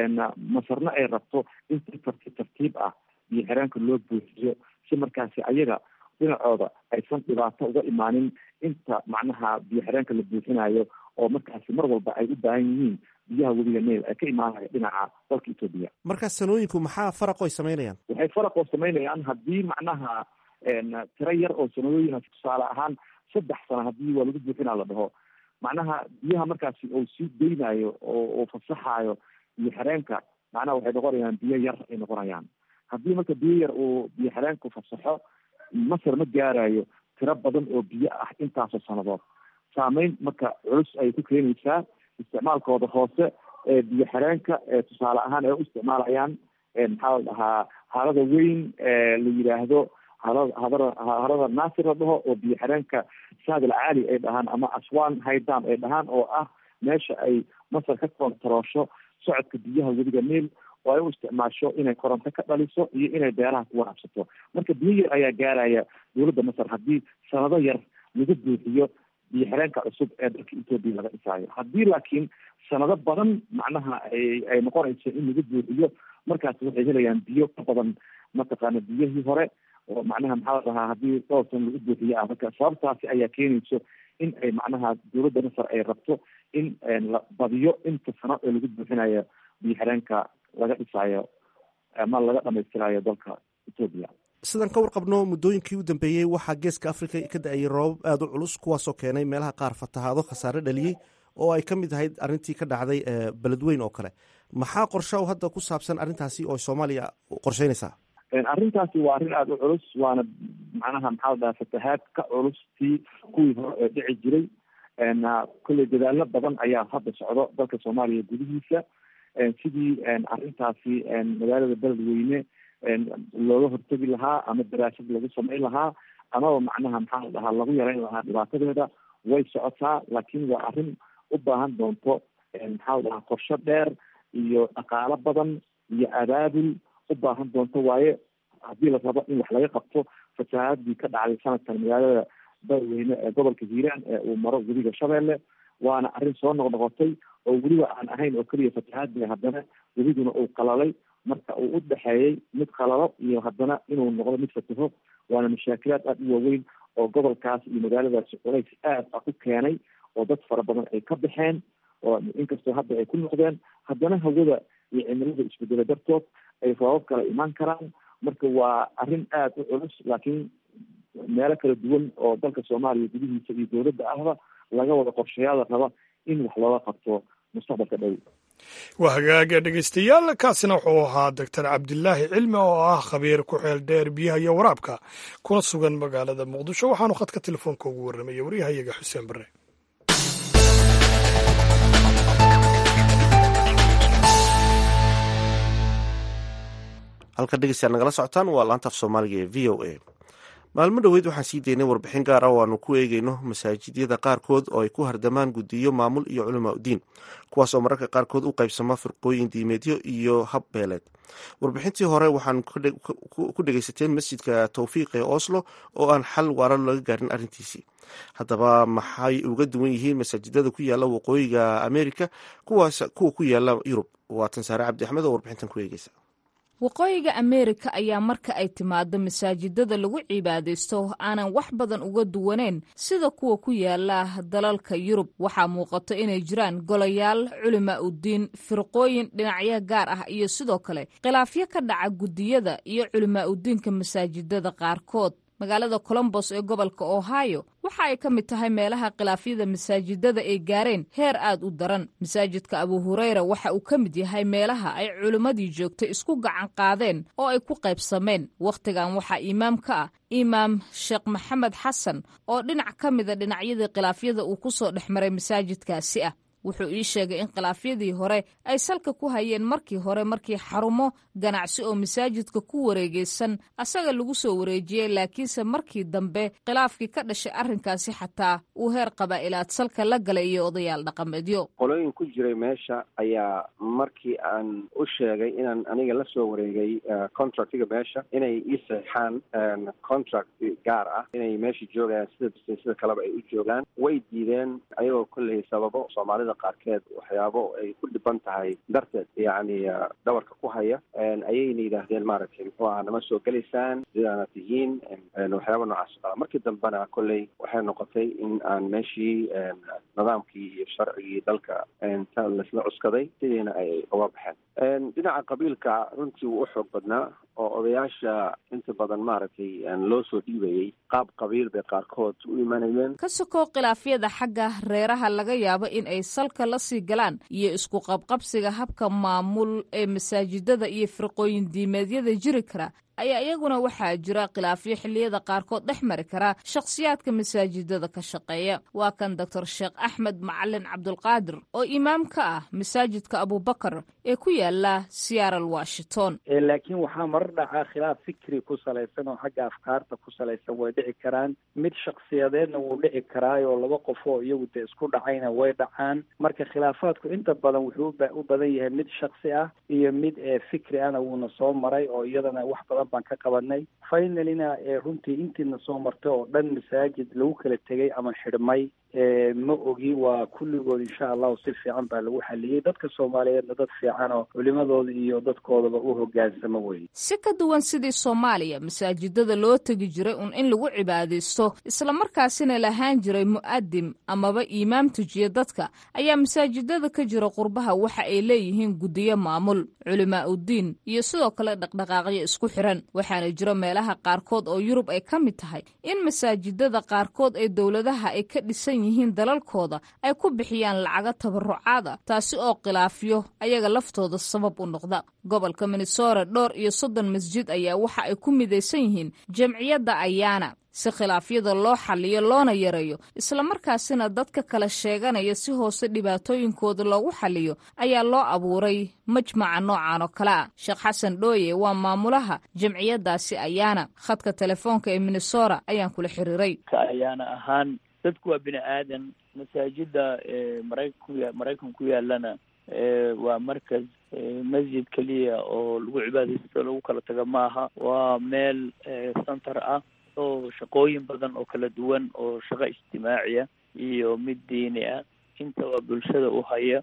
masarna ay rabto in si tartiib tartiib ah biyo xireenka loo buuxiyo si markaasi ayaga dhinacooda aysan dhibaato uga imaanin inta macnaha biyo xireenka la buuxinayo oo markaasi mar walba ay u baahan yihiin biyaha webiga nail ee ka imaanaya dhinaca dalka etoobiya marka sanooyinku maxaa faraq oy samaynayaan waxay faraq oo samaynayaan haddii macnaha tiro yar oo sanadooyin tusaale ahaan saddex sano haddii waa lagu buuxinaa la dhaho macnaha biyaha markaasi uu sii deynayo oo uu fasaxayo biyo xireenka macnaha waxay noqonayaan biyo yar ay noqonayaan haddii marka biyo yar uu biyo xireenku fasaxo masar ma gaarayo tiro badan oo biyo ah intaasoo sanadood saameyn marka culus ayay ku keenaysaa isticmaalkooda hoose ee biyo xireenka tusaale ahaan ay u isticmaalayaan maxaa la dhahaa harada weyn la yidhaahdo harada hadara harada naasir la dhaho oo biyo xireenka saadil caali ay dhahaan ama aswan haydam ay dhahaan oo ah meesha ay masar ka kontaroosho socodka biyaha webiga niil oo ay u isticmaasho inay koronto ka dhaliso iyo inay beeraha ku waraabsato marka biyo yar ayaa gaaraya dowladda masar haddii sanado yar lagu buuxiyo biyo xireenka cusub ee dalka etoobiya laga dhisaayo haddii laakiin sanado badan macnaha ay ay noqonayso in lagu buuxiyo markaas waxay helayaan biyo ka badan mataqaana biyihii hore oo macnaha maxaa la dhahaa haddii dhowr san lagu buuxiyo ah marka sababtaasi ayaa keenayso in ay macnaha dowladda masar ay rabto in la badiyo inta sano ee lagu buuxinayo biyo xireenka laga dhisaayo ama laga dhamaystirayo dalka etoobiya sidaan ka warqabno muddooyinkii u dambeeyey waxaa geeska africa ka da-ayay roobab aada u culus kuwaasoo keenay meelaha qaar fatahaado khasaare dhaliyey oo ay ka mid ahayd arrintii ka dhacday beledweyn oo kale maxaa qorsha hadda ku saabsan arrintaasi oo soomaaliya qorsheynaysaa arrintaasi waa arrin aada u culus waana macnaha maxaa la dhaha fatahaad ka culus tii kuwii hore ee dhici jiray kolley dadaalo badan ayaa hadda socdo dalka soomaaliya gudihiisa sidii arrintaasi magaalada beledweyne looga hortegi lahaa ama daraasad lagu samayn lahaa amaba macnaha maxaa la dhahaa lagu yareyn lahaa dhibaatadeeda way socotaa laakiin waa arrin u baahan doonto maxaa la dhahaa qorsho dheer iyo dhaqaalo badan iyo abaabul u baahan doonto waaye haddii la rabo in wax laga qabto fasahaadii ka dhacday sanadkan magaalada beledweyne ee gobolka hiiraan ee uu maro webiga shabeelle waana arrin soo noqnoqotay oo weliba aan ahayn oo keliya fatahaadii haddana webiguna uu qalalay marka uu u dhexeeyey mid qalalo iyo haddana inuu noqdo mid fataho waana mashaakilaad aada u waaweyn oo gobolkaas iyo magaaladaasi culays aad ah u keenay oo dad fara badan ay ka baxeen oo inkastoo hadda ay ku noqdeen haddana hawada iyo cimilada isbedelo dartood ay roobab kala imaan karaan marka waa arrin aada u culus laakiin meelo kala duwan oo dalka soomaaliya gudihiisa iyo dowladda ahba laga wada qorshayaada raba in wax looga qabto mustaqbalka dhow waa hagaaga dhegeystayaal kaasina wuxuu ahaa doctor cabdilaahi cilmi oo ah khabiir ku xeel dheer biyaha iyo waraabka kuna sugan magaalada muqdisho waxaanu khadka telefoonka ugu warramaya waryahayaga xuseen bare halka dhegeystayaal nagala socotaan waa laantaaf soomaaliga ee v o a maalmo dhoweyd waxaan sii daynay warbixin gaar ah oo aanu ku eegeyno masaajidyada qaarkood oo ay ku hardamaan guddiyo maamul iyo culamaa udiin kuwaas oo mararka qaarkood u qaybsama firqooyin diimeedyo iyo hab beeleed warbixintii hore waxaan ku dhegeysateen masjidka towfiiq ee oslo oo aan xal waara laga gaarin arrintiisii haddaba maxay uga duwan yihiin masaajidada ku yaala waqooyiga america kuwa ku yaala yurub waa tansaare cabdi axmed oo warbixintan ku eegeysa waqooyiga ameerika ayaa marka ay timaado masaajidada lagu cibaadaysto aanan wax badan uga duwaneyn sida kuwa ku yaala dalalka yurub waxaa muuqato inay jiraan golayaal culimaa udiin firqooyin dhinacyo gaar ah iyo sidoo kale khilaafyo ka dhaca guddiyada iyo culimaa udiinka masaajidada qaarkood magaalada colombos ee gobolka ohio waxa ay ka mid tahay meelaha khilaafyada masaajidada ay gaareen heer aad u daran masaajidka abu hureyra waxa uu ka mid yahay meelaha ay culimmadii joogtay isku gacan qaadeen oo ay ku qaybsameen wakhtigan waxaa imaam ka ah imaam sheekh maxamed xasan oo dhinac ka mida dhinacyadii khilaafyada uu ku soo dhex maray masaajidkaasi ah wuxuu ii sheegay in khilaafyadii hore ay salka ku hayeen markii hore markii xarumo ganacsi oo masaajidka ku wareegeysan asaga lagu soo wareejiyey laakiinse markii dambe khilaafkii ka dhashay arrinkaasi xataa uu heer qabaa'ilaad salka la galay iyo odayaal dhaqameedyo qolooyin ku jiray meesha ayaa markii aan u sheegay inaan aniga la soo wareegay contractiga meesha inay ii saxaan contract gaar ah inay meesha joogayaan sida sida kaleba ay u joogaan way diideen ayagoo kolley sababo soomaalida qaarkeed waxyaabo ay ku dhiban tahay darteed yacni dhabarka ku haya ayayna yidhaahdeen maaragtay muxuu aha nama soo gelaysaan sidaana tihiin waxyaaba noocaas o kala markii dambena kolley waxay noqotay in aan meeshii nidaamkii iyo sharcigii dalka ta laisla cuskaday sidiina ay uga baxeen dhinaca qabiilka runtii wuu u xoog badnaa oo odayaasha inta badan maaragtay loo soo dhiibayey qaab qabiil bay qaarkood u imanayeen ka sokow khilaafyada xagga reeraha laga yaabo in ay salka la sii galaan iyo isku qabqabsiga habka maamul ee masaajidada iyo firqooyin diimeedyada jiri kara ayaa iyaguna waxaa jira khilaafyo xilliyada qaarkood dhex mari kara shakhsiyaadka masaajidada ka shaqeeya waa kan doctor sheekh axmed macalin cabdulqaadir oo imaam ka ah masaajidka abubakar ee ku yaala seattle washington laakiin waxaa marar dhacaa khilaaf fikri ku salaysan oo xagga afkaarta ku salaysan way dhici karaan mid shaksiyadeedna wuu dhici karaayoo laba qof oo iyagu dee isku dhacayna way dhacaan marka khilaafaadku inta badan wuxuu u badan yahay mid shaksi ah iyo mid fikri ahna wuuna soo maray oo iyadana wax badan baan ka qabanay finalina runtii intiina soo martay oo dhan masaajid lagu kala tegay ama xidhmay ma ogi waa kulligood insha allahu si fiican baa lagu xaliyey dadka soomaaliyeedna dad fiican oo culimadooda iyo dadkoodaba u hogaansamo weye si ka duwan sidii soomaaliya masaajidada loo tegi jiray un in lagu cibaadaysto islamarkaasina lahaan jiray mu'adim amaba iimaam tujiya dadka ayaa masaajidada ka jira qurbaha waxa ay leeyihiin guddiyo maamul culimaa uddiin iyo sidoo kale dhaqdhaqaaqyo isku xiran waxaana jira meelaha qaarkood oo yurub ay ka mid tahay in masaajidada qaarkood ee dowladaha ay ka dhisan yihiin dalalkooda ay ku bixiyaan lacago tabarucaada taasi oo khilaafyo ayaga laftooda sabab u noqda gobolka minnesota dhowr iyo soddon masjid ayaa waxa ay ku midaysan yihiin jamciyadda ayaana si khilaafyada loo xaliyo loona yareeyo islamarkaasina dadka kala sheeganaya si hoose dhibaatooyinkooda loogu xaliyo ayaa loo abuuray majmaca noocan oo kale ah sheekh xasan dhooye waa maamulaha jamciyadaasi ayaana khadka telefoonka ee minnesota ayaan kula xiriiray ayaana ahaan dadku waa bini aadan masaajida maraykan ku ya maraykan ku yaalana waa markas masjid keliya oo lagu cibaadaysto lagu kala tago maaha waa meel center ah oo shaqooyin badan oo kala duwan oo shaqo ijtimaaciya iyo mid diini ah intaba bulshada u haya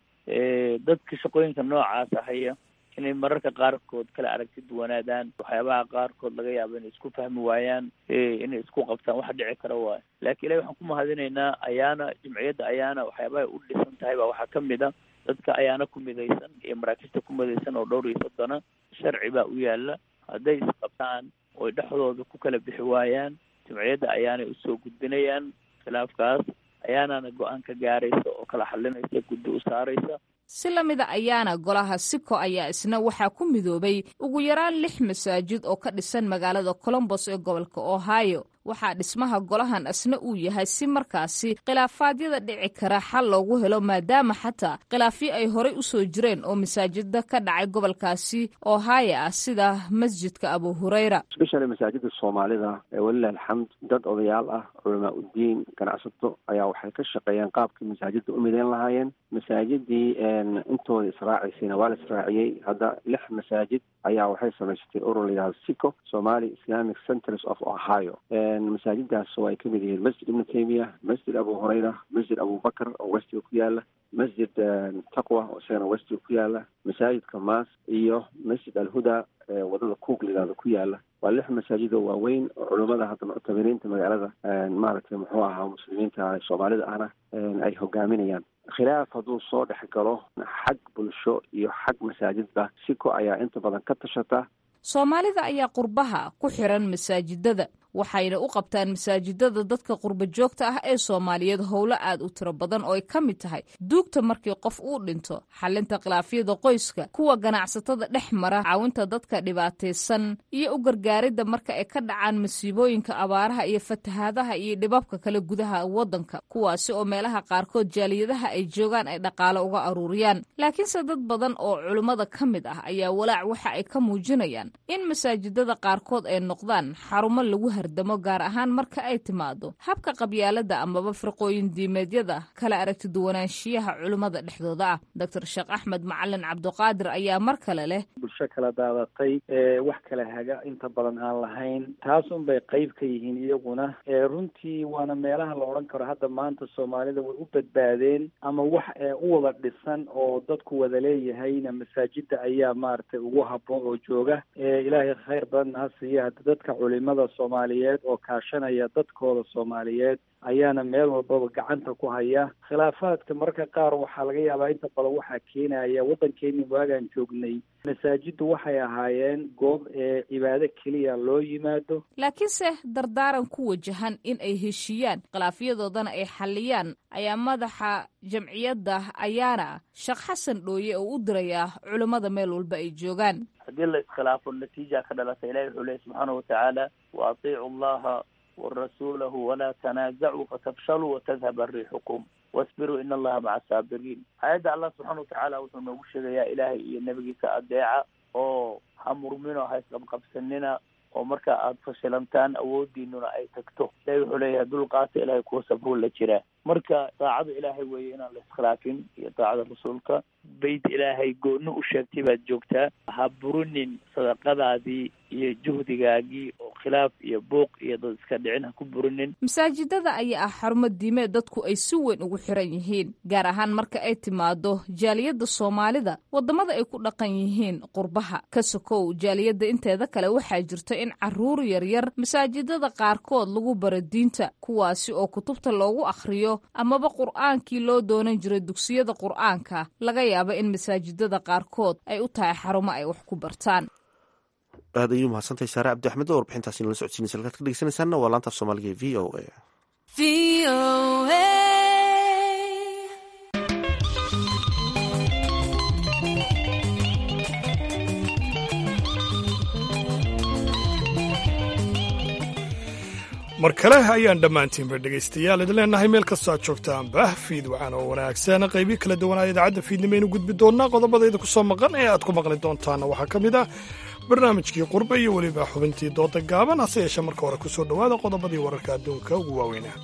dadka shaqooyinka noocaasa haya inay mararka qaarkood kala aragti duwanaadaan waxyaabaha qaarkood laga yaabo inay isku fahmi waayaan inay isku qabtaan waxa dhici kara waayo laakiin ilahi waxaan ku mahadinaynaa ayaana jimciyadda ayaana waxyaabahay u dhisan tahay baa waxaa kamid a dadka ayaana ku midaysan iyo maraakista ku midaysan oo dhowr iyo soddona sharci baa u yaala hadday isqabtaan oy dhexdooda ku kala bixi waayaan jimciyadda ayaanay usoo gudbinayaan khilaafkaas ayaanana go-aan ka gaaraysa oo kala xalinaysa guddi u saaraysa si la mida ayaana golaha siko ayaa isna waxaa ku midoobay ugu yaraan lix masaajid oo ka dhisan magaalada colombos ee gobolka ohio waxaa dhismaha golahan isna uu yahay si markaasi khilaafaadyada dhici kara xal loogu helo maadaama xataa khilaafyo ay horey usoo jireen oo masaajida ka dhacay gobolkaasi ohio ah sida masjidka abu hurayra especially masaajida soomaalida walilah alxamd dad odayaal ah culamaa uddiin ganacsato ayaa waxay ka shaqeeyeen qaabkii masaajida u mideyn lahaayeen masaajidii intooda israaciysayna waa la israaciyey hadda lix masaajid ayaa waxay samaysatay urur layihahdo sico somali islamic centers of ohio masaajidaas oo ay kamid yihiin masjid ibnu taymiya masjid abu hurayra masjid abubakar oo westiga ku yaala masjid taqwa oo isagana westiga ku yaala masaajidka maas iyo masjid alhuda wadada cook layihahdo ku yaala waa lix masaajid oo waaweyn oo culimada hadda muctabiriinta magaalada maaragtay muxuu ahaa muslimiinta soomaalida ahna ay hogaaminayaan khilaaf hadduu soo dhex galo xag bulsho iyo xag masaajidba siko ayaa inta badan ka tashata soomaalida ayaa qurbaha ku xiran masaajidada waxayna u qabtaan masaajidada dadka qurba joogta ah ee soomaaliyeed howlo aad u tiro badan oo ay ka mid tahay duugta markii qof uu dhinto xalinta khilaafyada qoyska kuwa ganacsatada dhex mara caawinta dadka dhibaataysan iyo u gargaaridda marka ay ka dhacaan masiibooyinka abaaraha iyo fatahaadaha iyo dhibabka kale gudaha waddanka kuwaasi oo meelaha qaarkood jaaliyadaha ay joogaan ay dhaqaalo uga aruuriyaan laakiinse dad badan oo culimmada ka mid ah ayaa walaac waxa ay ka muujinayaan in masaajidada qaarkood ay noqdaan xarumo lagu hardamo gaar ahaan marka ay timaado habka qabyaalada amaba firqooyin diimeedyada kala aragti duwanaanshiyaha culimmada dhexdooda ah doctor sheekh axmed macalin cabdiqaadir ayaa mar kale leh bulsho kala daadatay ee wax kala haga inta badan aan lahayn taas un bay qayb ka yihiin iyaguna runtii waana meelaha la odhan karo hadda maanta soomaalida way u badbaadeen ama wax u wada dhisan oo dadku wada leeyahayna masaajida ayaa maaragtay ugu habboon oo jooga ilaahay khayr badan ha siiya hadda dadka culimada soomaaliyeed oo kaashanaya dadkooda soomaaliyeed ayaana meel walbaba gacanta ku haya khilaafaadka mararka qaar waxaa laga yaabaa inta badan waxaa keenaya waddankeeni waagaan joognay masaajiddu waxay ahaayeen goob ee cibaado keliya loo yimaado laakiinse dardaaran ku wajahan in ay heshiiyaan khilaafyadoodana ay xalliyaan ayaa madaxa jamciyadda ayaana sheekh xasan dhooye oo u dirayaa culimmada meel walba ay joogaan haddii la iskhilaafo natiija ka dhalata ilahi wuxuu lehy subxaana watacaala wa atiicu allaha warasuulahu walaa tanaazacuu fatafshaluu watadhaba riixukum wasbiruu in allaha maca asaabiriin aayadda allah subxaana watacaala wuxuu noogu sheegayaa ilaahay iyo nebigiisa adeeca oo ha murmino ha isqabqabsanina oo marka aada fashilantaan awoodiinuna ay tagto ilahi wuxuu leeyahay dulqaata ilahay kuwa sabruu la jiraa marka daacada ilaahay weeye inaan la iskhilaafin iyo daacada rasuulka beyt ilaahay gooni u sheegtay baad joogtaa ha burinin sadaqadaadii iyo juhdigaagii oo khilaaf iyo buuq iyo dad iska dhicin ha ku burinin masaajidada ayaa ah xarumo diimeed dadku ay si weyn ugu xiran yihiin gaar ahaan marka ay timaado jaaliyadda soomaalida waddamada ay ku dhaqan yihiin qurbaha ka sokow jaaliyadda inteeda kale waxaa jirta in caruur yaryar masaajidada qaarkood lagu baro diinta kuwaasi oo kutubta loogu akhriyo amaba qur'aankii loo doonan jiray dugsiyada qur'aanka laga yaaba in masaajidada qaarkood ay u tahay xarumo ay wax ku bartaan aad ayuu mahadsantahay saare cabdi axmed oo warbixintaasi nala socodsiinaysa halkaad ka dhegeysanaysaanna waa laanta af soomaaliga ee v o a mar kale ayaan dhammaantiinba dhegaystayaal idin leenahay meel kastoo aad joogtaanba fiid waxaan oo wanaagsan qaybii kala duwanaa idaacadda fiidnimaynu gudbi doonnaa qodobadayda ku soo maqan ee aad ku maqli doontaana waxaa ka mid ah barnaamijkii qurbe iyo weliba xubintii dooda gaaban hase yeeshee marka hore ku soo dhowaada qodobadii wararka adduunka ugu waaweynaa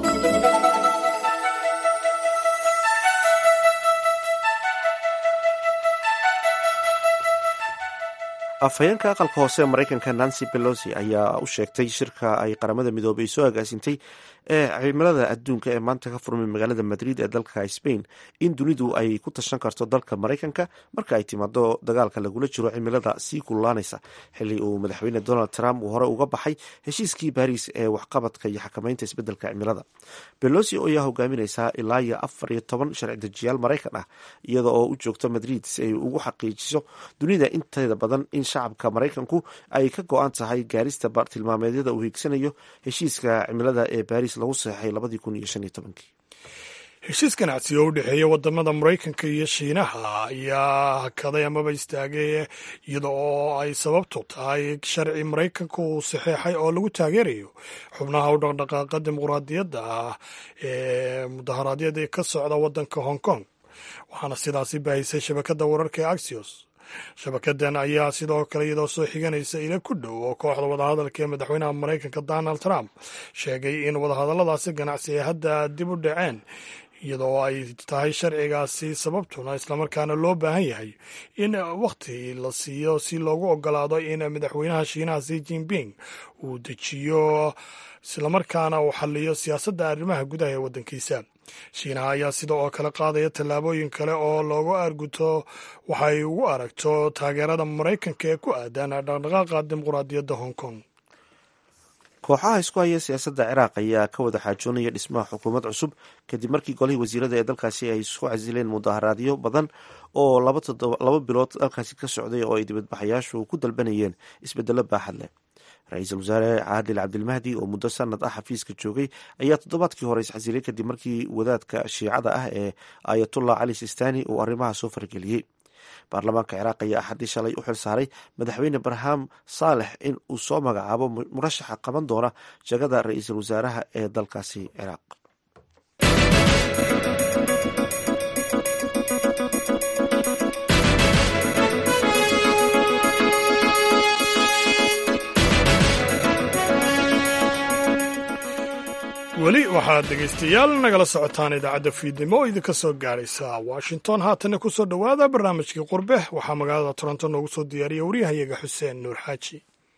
afhayeenka aqalka hoose ee maraykanka nancy pelosi ayaa u sheegtay shirka ay qaramada midoobay soo agaasintay ee cimilada adduunka ee maanta ka furmay magaalada madrid ee dalka spain in dunidu ay ku tashan karto dalka maraykanka marka ay timaado dagaalka lagula jiro cimilada sii kululaanaysa xili uu madaxweyne donald trump uu hore uga baxay heshiiskii baris ee waxqabadka iyo xakameynta isbedelka cimilada belosi ayaa hogaamineysaa ilaa iyo afar iyo toban sharci dejiyaal maraykan ah iyada oo u joogta madrid si ay ugu xaqiijiso dunida inteeda badan in shacabka maraykanku ay ka go-an tahay gaarista tilmaameedyada uu hiigsanayo heshiiska cimilada ee baris lagu saxeixay labadii kun iyo shan iyo tobankii heshiis ganacsi oo u dhexeeya wadamada maraykanka iyo shiinaha ayaa hakaday amaba istaagay iyada oo ay sababtu tahay sharci maraykanka uu saxeexay oo lagu taageerayo xubnaha u dhaqdhaqaaqa dimuqraadiyadda ah ee mudaharaadyada ka socda wadanka hong kong waxaana sidaasi baahisay shabakada wararka ee axios shabakadan ayaa sidoo kale iyadoo soo xiganaysa ila ku dhow oo kooxda wadahadalka ee madaxweynaha maraykanka donald trump sheegay in wadahadalladaasi ganacsi ay hadda dib u dhaceen iyadoo ay tahay sharcigaasi sababtuna islamarkaana loo baahan yahay in wakhti la siiyo si loogu ogolaado in madaxweynaha shiinaha si jinping uu dejiyo islamarkaana uu xaliyo siyaasadda arrimaha gudaha ee waddankiisa shiinaha ayaa sida oo kale qaadaya tallaabooyin kale oo loogu arguto waxay ugu aragto taageerada maraykanka ee ku aadan dhaqdhaqaaqa dimuqraadiyadda hong kong kooxaha isku haya siyaasadda ciraaq ayaa ka wada xaajoonaya dhismaha xukuumad cusub kadib markii golihii wasiirada ee dalkaasi ay isku casileen mudaharaadyo badan oo laba bilood dalkaasi ka socday oo ay dibadbaxayaashu ku dalbanayeen isbedelo baaxad leh ra-iisul wasaare caadil cabdilmahdi oo muddo sanad ah xafiiska joogay ayaa toddobaadkii hore isxasilay kadib markii wadaadka shiicada ah ee ayatullah cali sistani uu arrimaha soo fargeliyey baarlamaanka ciraaq ayaa axadii shalay u xil saaray madaxweyne barham saalex in uu soo magacaabo murashaxa qaban doona jagada ra-iisul wasaaraha ee dalkaasi ciraaq weli waxaad dhegaystayaal nagala socotaan idaacadda fiidnimo oo idinka soo gaaraysa washington haatanna ku soo dhowaada barnaamijkii qurbe waxaa magaalada toronto noogu soo diyaariya waryahayaga xuseen nuur xaaji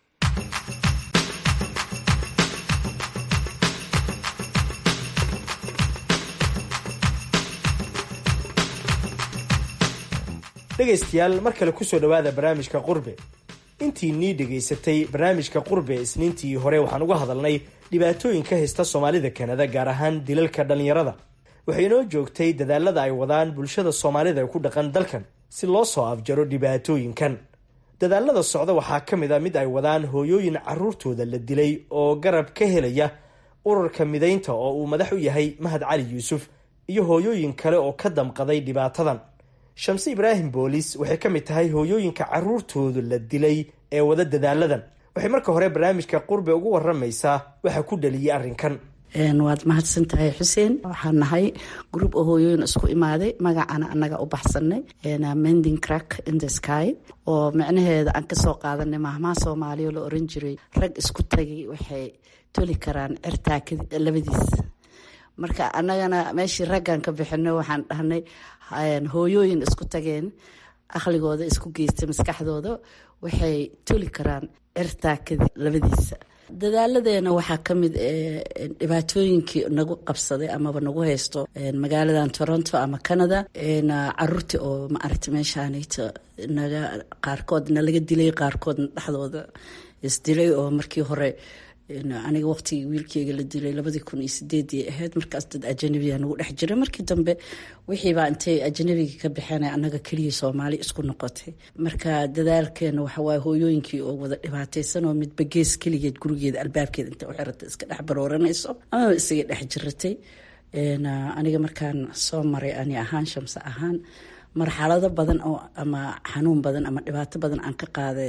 dhegaystayaal mar kale kusoo dhowaada barnaamijka qurbe intii nii dhegaysatay barnaamijka qurbe isniintii hore waxaan uga hadalnay dhibaatooyin ka haysta soomaalida kanada gaar ahaan dilalka dhallinyarada waxay inoo joogtay dadaalada ay wadaan bulshada soomaalida ee ku dhaqan dalkan si loo soo afjaro dhibaatooyinkan dadaalada socda waxaa ka mid a mid ay wadaan hooyooyin caruurtooda la dilay oo garab ka helaya ururka midaynta oo uu madax u yahay mahad cali yuusuf iyo hooyooyin kale oo ka damqaday dhibaatadan shamse ibraahim boolis waxay ka mid tahay hooyooyinka caruurtooda la dilay ee wada dadaaladan waxay marka hore barnaamijka qurbe ugu waramaysaa waxa ku dhaliyay arrinkan waad mahadsan tahay xuseen waxaan nahay group oo hooyooyin isku imaaday magacana annaga u baxsanay mending crack in the sky oo micnaheeda aan kasoo qaadanay mahmaha soomaaliya la oran jiray rag isku tagay waxay toli karaan cirtaa labadiis marka annagana meeshii raggan ka bixino waxaan dhahnay hooyooyin isku tageen aqligooda isku geystay maskaxdooda waxay toli karaan cirtaakadi labadiisa dadaaladeena waxaa ka mid dhibaatooyinkii nagu qabsaday amaba nagu haysto magaaladan toronto ama canada caruurtii oo maaragta meeshaanayto naga qaarkoodna laga dilay qaarkoodna dhexdooda isdilay oo markii hore aniga waqtigii wiilkeyga la dilay labadii kun iyo sideedii ahayd markaas dad ajanabiya nagu dhex jiray markii dambe wixiibaa intay ajanabiga ka baxeen annaga keliya soomaali isku noqotay marka dadaalkeena waxawaaye hooyooyinkii oo wada dhibaataysan oo midba gees keligeed gurigeeda albaabkeeda intay u xiratay iska dhex barooranayso amaba isaga dhex jiratay aniga markaan soo maray ani ahaan shamse ahaan marxalado badan oo ama xanuun badan ama dhibaato badan aan ka qaaday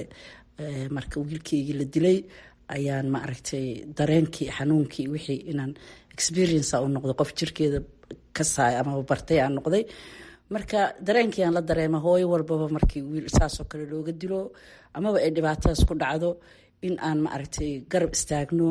marka wiilkeygii la dilay ayaan ma aragtay dareenkii xanuunkii wixii inaan experience u noqdo qof jirkeeda ka saay amaba bartay aan noqday marka dareenkii aan la dareema hooyo walbaba markii wiil saasoo kale looga dilo amaba ay dhibaatadaas ku dhacdo in aan ma aragtay garab istaagno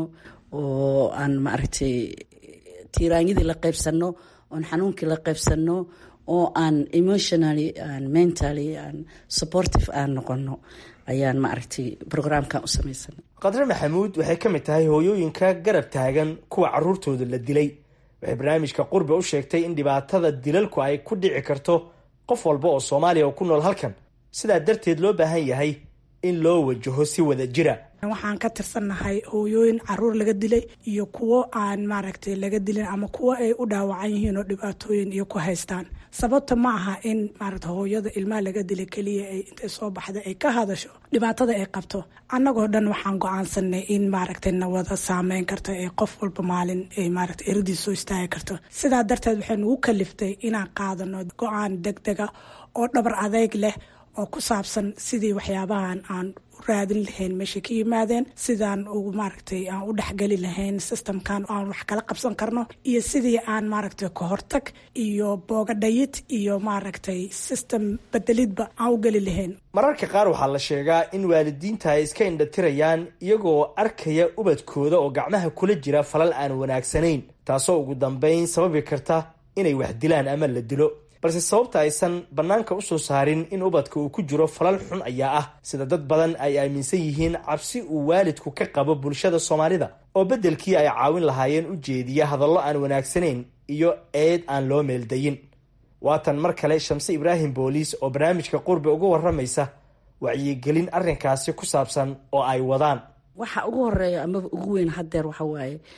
oo aan ma aragtay tiiraanyadii la qaybsano oon xanuunkii la qaybsano oo aan emotionally aan mentally aan supportive aan noqono ayaan ma aragtay brograamkan u samaysanay qadre maxamuud waxay ka mid tahay hooyooyinka garab taagan kuwa caruurtooda la dilay waxay barnaamijka qurbe u sheegtay in dhibaatada dilalku ay ku dhici karto qof walba oo soomaaliya oo ku nool halkan sidaa darteed loo baahan yahay in loo wajaho si wada jira waxaan ka tirsannahay hooyooyin caruur laga dilay iyo kuwo aan maaragtay laga dilin ama kuwo ay u dhaawacan yihiin oo dhibaatooyin iyo ku haystaan sababta ma aha in maaragta hooyada ilmaha laga dilay keliya ay intay soo baxda ay ka hadasho dhibaatada ay qabto annagoo dhan waxaan go-aansanay in maaragtay nawada saameyn karto ee qof walba maalin ay maaragtay eradiis soo istaagi karto sidaa darteed waxay nagu kaliftay inaan qaadano go-aan deg dega oo dhabar adeyg leh oo ku saabsan sidii waxyaabahan aan raadin lahayn meeshay ka yimaadeen sidaan ugu maaragtay aan u dhexgeli lahayn systemkan aan wax kala qabsan karno iyo sidii aan maaragtay kahortag iyo boogadhayid iyo maaragtay system bedelidba aan u geli lahayn mararka qaar waxaa la sheegaa in waalidiinta ay iska indhatirayaan iyagoo arkaya ubadkooda oo gacmaha kula jira falal aan wanaagsanayn taasoo ugu dambeyn sababi karta inay wax dilaan ama la dilo balse sababta aysan bannaanka usoo saarin in ubadka uu ku jiro falal xun ayaa ah sida dad badan ay aaminsan yihiin cabsi uu waalidku ka qabo bulshada soomaalida oo beddelkii ay caawin lahaayeen u jeediya hadallo aan wanaagsanayn iyo eed aan loo meeldayin waatan mar kale shamse ibraahim booliis oo barnaamijka qurbe uga waramaysa wacyigelin arrinkaasi ku saabsan oo ay wadaan waxa ugu horeeya amaba ugu weyn hadeer waxa waaye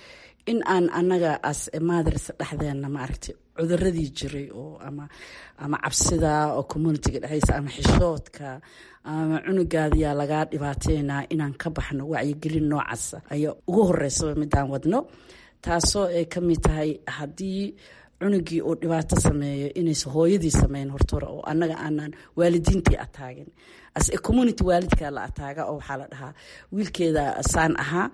in aan anaga as maadars dhexdeena maaragtay cuduradii jiray oo ama ama cabsida oo communitiga dhexdiisa ama xishoodka ama cunugaadiyaa lagaa dhibaateynaa inaan ka baxno wacyigelin noocaasa ayaa ugu horeysaba midaan wadno taasoo ay ka mid tahay haddii cunugii uu dhibaato sameeyo inaysa hooyadii sameyn hortore oo annaga aanaan waalidiintii ataagin as a community waalidkaa la ataaga oo waxaa la dhahaa wiilkeeda saan ahaa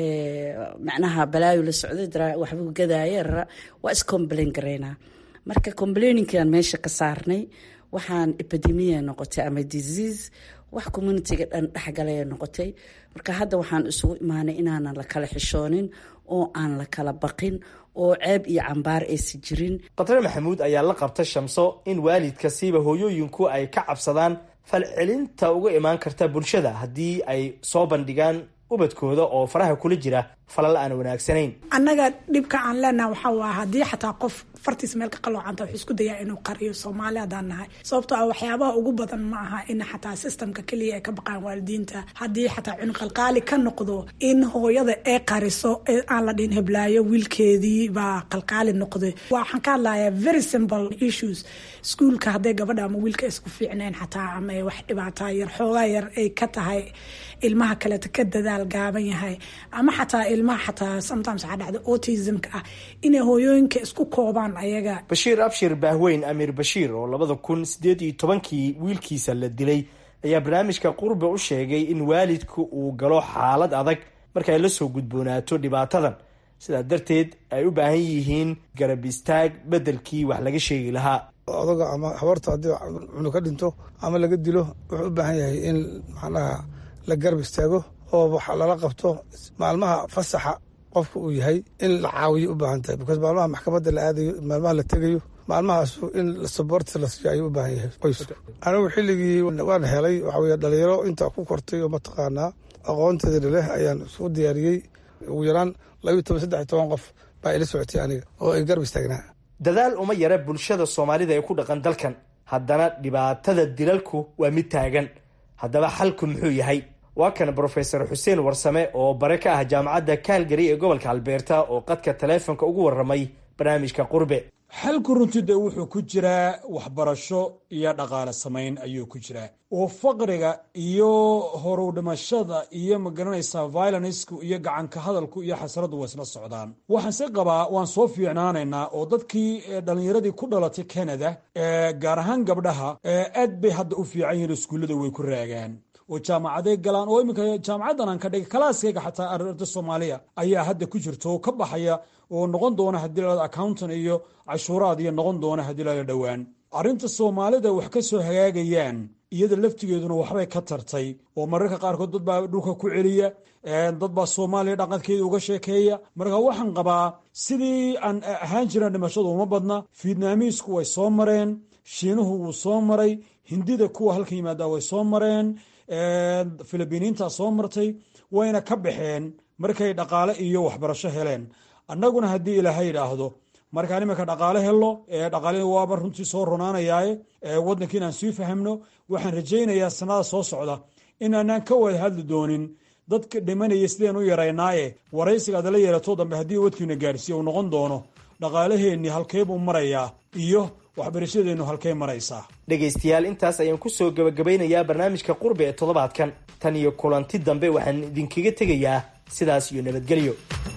macnaha balaayo la socday waxbuu gadaaye rara waa iscomplain garaynaa marka complaininkaan meesha ka saarnay waxaan epidemia noqotay ama disease wax communitiga dhan dhexgalaya noqotay marka hadda waxaan isugu imaanay inaanan la kala xishoonin oo aan la kala baqin oo ceeb iyo cambaar aysi jirin qatare maxamuud ayaa la qabta shamso in waalidka siiba hooyooyinku ay ka cabsadaan falcelinta uga imaan karta bulshada haddii ay soo bandhigaan ubadkooda oo faraha kula jira falal aan wanaagsanayn annaga dhibka aan leenaha waxaa waa haddii xataa qof fartiis meel ka qaloocanta wuxuu isku dayaa inuu qariyo soomaali haddaan nahay sababtoo ah waxyaabaha ugu badan ma aha in xataa systemka keliya ay ka baqaan waalidiinta haddii xataa cunuqalqaali ka noqdo in hooyada ay qariso aan la dhihin heblaayo wiilkeedii baa qalqaali noqday waxaan ka hadlayaa very simple issues iskuolka hadday gabadha ama wiilka isku fiicnayn xataa ama wax dhibaataa yar xoogaa yar ay ka tahay ilmaha kaleeta ka dadaal gaaban yahay ama xataa ilmaha xataa sometimes waxaa dhacda autismka ah inay hooyooyinka isku koobaan ayaga bashiir abshir baahweyn amiir bashiir oo labada kun sideed iyo tobankii wiilkiisa la dilay ayaa barnaamijka qurbe u sheegay in waalidku uu galo xaalad adag marka ay la soo gudboonaato dhibaatadan sidaa darteed ay u baahan yihiin garab istaag beddelkii wax laga sheegi lahaa odaga ama habarta haddii cunug ka dhinto ama laga dilo wuxuu u baahan yahay in macnaha la garab istaago oo wax lala qabto maalmaha fasaxa qofka uu yahay in la caawiyo u baahan tahay because maalmaha maxkamadda la aadayo maalmaha la tegayo maalmahaasu in saboorti la siiyo ayuu u baahan yahay qoysku anigu xilligii waan helay waxa weye dhalinyaro intaa ku kortay oo mataqaanaa aqoonteeda leh ayaan isku diyaariyey ugu yaraan labayo toban saddex iyo toban qof baa ila socotay aniga oo ay garab istaagnaa dadaal uma yara bulshada soomaalida ee ku dhaqan dalkan haddana dhibaatada dilalku waa mid taagan haddaba xalku muxuu yahay waa kan brofesor xuseen warsame oo bare ka ah jaamacadda calgary ee gobolka albeerta oo qadka taleefonka ugu warramay barnaamijka qurbe xalku runtii dee wuxuu ku jiraa waxbarasho iyo dhaqaale samayn ayuu ku jiraa oo faqriga iyo horuw dhimashada iyo magaranaysaa violencku iyo gacanka hadalku iyo xasradu waa isla socdaan waxaan se qabaa waan soo fiicnaanaynaa oo dadkii dhallinyaradii ku dhalatay canada gaar ahaan gabdhaha aad bay hadda u fiican yihiin iskuullada way ku raagaan oo jaamacaday galaan oo iminka jaamacaddan aan ka dhigay kalaaskayga xataa arda soomaaliya ayaa hadda ku jirta oo ka baxaya oo noqon doona haddii la accountan iyo cashuuraad iyo noqon doona haddii lala dhowaan arrinta soomaalida wax ka soo hagaagayaan iyada laftigeeduna waxbay ka tartay oo mararka qaarkood dad baa dhulka ku celiya dad baa soomaaliya dhaqankeeda uga sheekeeya marka waxaan qabaa sidii aan ahaan jiraan dhimashadu uma badna fiidnaamiisku way soo mareen shiinuhu wuu soo maray hindida kuwa halkan yimaadaa way soo mareen filibiiniintaa soo martay wayna ka baxeen markay dhaqaale iyo waxbarasho heleen annaguna haddii ilaahay idhaahdo markaan iminka dhaqaale helno dhaqaale waaba runtii soo ronaanayaaye waddanka inaan sii fahamno waxaan rajaynayaa sanada soo socda inaanaan ka wada hadli doonin dadka dhimanaya sideen u yaraynaaye waraysiga adala yeelato dambe haddii wadkiina gaarsiiya uu noqon doono dhaqaalaheennii halkee buu marayaa iyo waxbarashadeennu halkay maraysaa dhegaystayaal intaas ayaan ku soo gebagabaynayaa barnaamijka qurbe ee toddobaadkan tan iyo kulanti dambe waxaan idinkaga tegayaa sidaas iyo nabadgelyo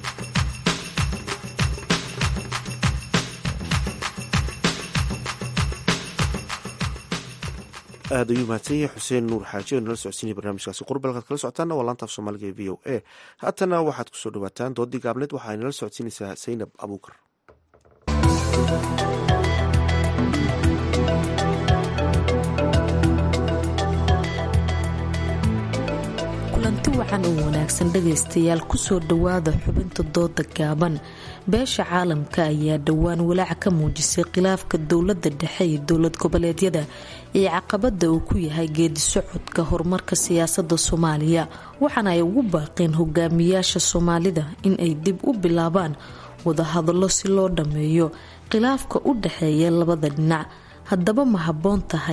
aad ayuu mahadsan yahay xuseen nuur xaaji oo nala socodsiinaya barnaamijkaasi qurbe halkaad kala socotaana waa laanta af soomaaliga ee v o a haatana waxaad kusoo dhawaataan doodii gaabneed waxaa nala socodsiinaysaa saynab abuukar kulanti wacan oo wanaagsan dhagaystayaal kusoo dhowaada xubinta dooda gaaban beesha caalamka ayaa dhowaan walaac ka muujisay khilaafka dowladda dhexe iyo dowlad goboleedyada iyo caqabada uu ku yahay geedi socodka horumarka siyaasada soomaaliya waxaana ay ugu baaqeen hogaamiyaasha soomaalida in ay dib u bilaabaan wadahadallo si loo dhammeeyo khilaafka u dhexeeya labada dhinac haddaba ma habboon tahay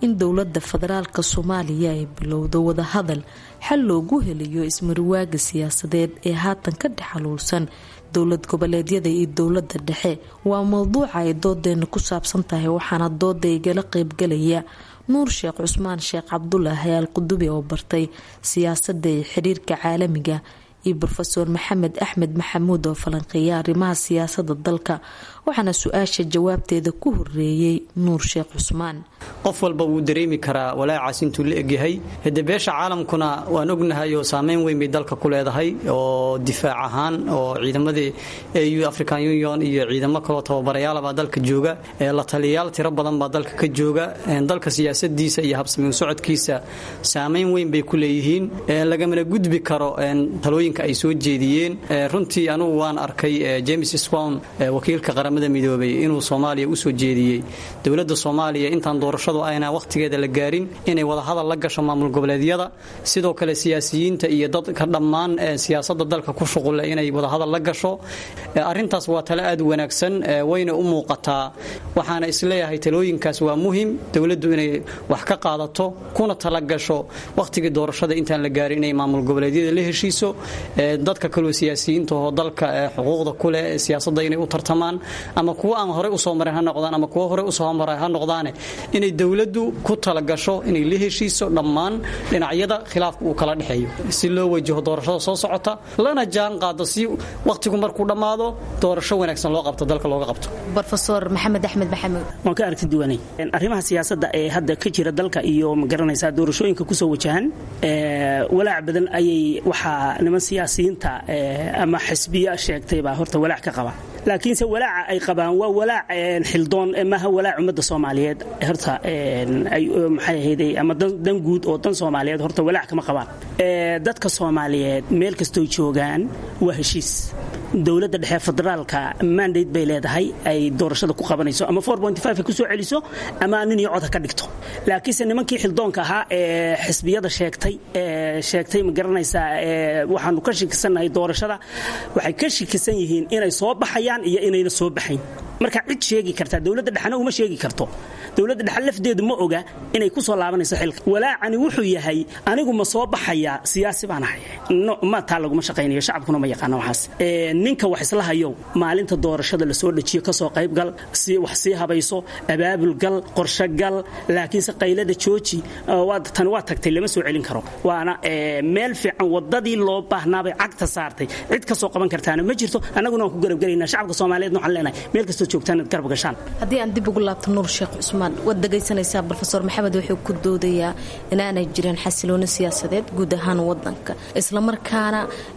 in dowladda federaalka soomaaliya ay bilowdo wadahadal xal loogu helayo ismariwaaga siyaasadeed ee haatan ka dhex xaluulsan dowlad goboleedyada iyo dowladda dhexe waa mowduuca ay doodeena ku saabsan tahay waxaana dooda igala qeybgalaya nuur sheekh cusmaan sheekh cabdulaahi al qudubi oo bartay siyaasadda iyo xiriirka caalamiga iyo rofeor maxamed axmed maxamuud oo falanqeeya arrimaha siyaasada dalka waxaana su-aasha jawaabteeda ku horeeyey nuur sheekh cusmaan qof walba wuu dareemi karaa walaacaas intuu la egyahay hade beesha caalamkuna waan ognahay oo saameyn weyn bay dalka ku leedahay oo difaac ahaan oo ciidamadii au african union iyo ciidamo kaloo tababarayaalabaa dalka jooga la taliyayaal tiro badan baa dalka ka jooga dalka siyaasadiisa iyo habsamiin socodkiisa saameyn weyn bay ku leeyihiin lagamana gudbi karo talooyinka ay soo jeediyeen runtii anugu waan arkay james swan wakiilka qaramada midoobay inuu soomaaliya usoo jeediyey dowlada soomaaliya intaan doorashadu ayna wakhtigeeda la gaarin inay wadahadal la gasho maamul goboleedyada sidoo kale siyaasiyiinta iyo dadka dhammaan siyaasada dalka ku shuqule inay wadahadal la gasho arintaas waa tale aad u wanaagsan wayna u muuqataa waxaana isleeyahay talooyinkaas waa muhim dowladdu inay wax ka qaadato kuna talagasho wakhtigii doorashada intaan la gaarin inay maamul goboleedyada la heshiiso dadka kaloo siyaasiyiinta oo dalka xuquuqda kuleh siyaasada inay u tartamaan ama kuwa aan horey usoo marin ha noqdaan ama kuwa horey usoo maray ha noqdaane inay dowladdu ku talagasho inay la heshiiso dhammaan dhinacyada khilaafka uu kala dhexeeyo si loo wajaho doorashada soo socota lana jaan qaado si wakhtigu markuu dhammaado doorasho wanaagsan loo qabto dalka looga qabto rofeor maxamed axmed maxamuud waan ka aragti duwanay arrimaha siyaasadda ee hadda ka jira dalka iyo magaranaysaa doorashooyinka kusoo wajahan walaac badan ayay waxaa niman siyaasiyiinta ama xisbiya sheegtaybaa horta walaac ka qaba laakiinse walaaca ay qabaan waa walaac xildoon maaha walaac ummadda soomaaliyeed horta ay maxay ahayday ama dan guud oo dan soomaaliyeed horta walaac kama qabaan dadka soomaaliyeed meel kastoo joogaan waa heshiis dowladda dhexe federaalka mandate bay leedahay ay doorashada ku qabanayso ama ay kusoo celiso ama nin iyo cod ha ka dhigto laakiinse nimankii xildoonka ahaa ee xisbiyada sheegtay sheegtay ma garanaysaa waxaanu ka shikisannahay doorashada waxay ka shikisan yihiin inay soo baxayaan iyo inayna soo baxayn marka cid sheegi kartaa dowladda dhexna uma sheegi karto dowladda dhexe lafdeedu ma oga inay ku soo laabanayso xilka walaacani wuxuu yahay anigu ma soo baxayaa siyaasi baan ahay ma taa laguma shaqaynayo shacabkuna ma yaqaana waxaas ninka wax isla hayow maalinta doorashada lasoo dhajiyo kasoo qaybgal wax sii habayso abaabulgal qorshogal laakiinse qaylada jooji tani waa tagtay lama soo celin karo waana meel fiican wadadii loo baahnaabay cagta saartay cid kasoo qaban kartaana ma jirto annaguna waan ku garabgelaynaa shacabka soomaaliyeed waxaan leenahay meel kastoo joogtaan inaad garab gashaan haddii aan dib ugu laabto nuur sheekh cusmaan waad dhegaysanaysaa rofeor maxamed wuxuu ku doodayaa inaanay jirin xasilooni siyaasadeed guud ahaan wadanka islamarkaana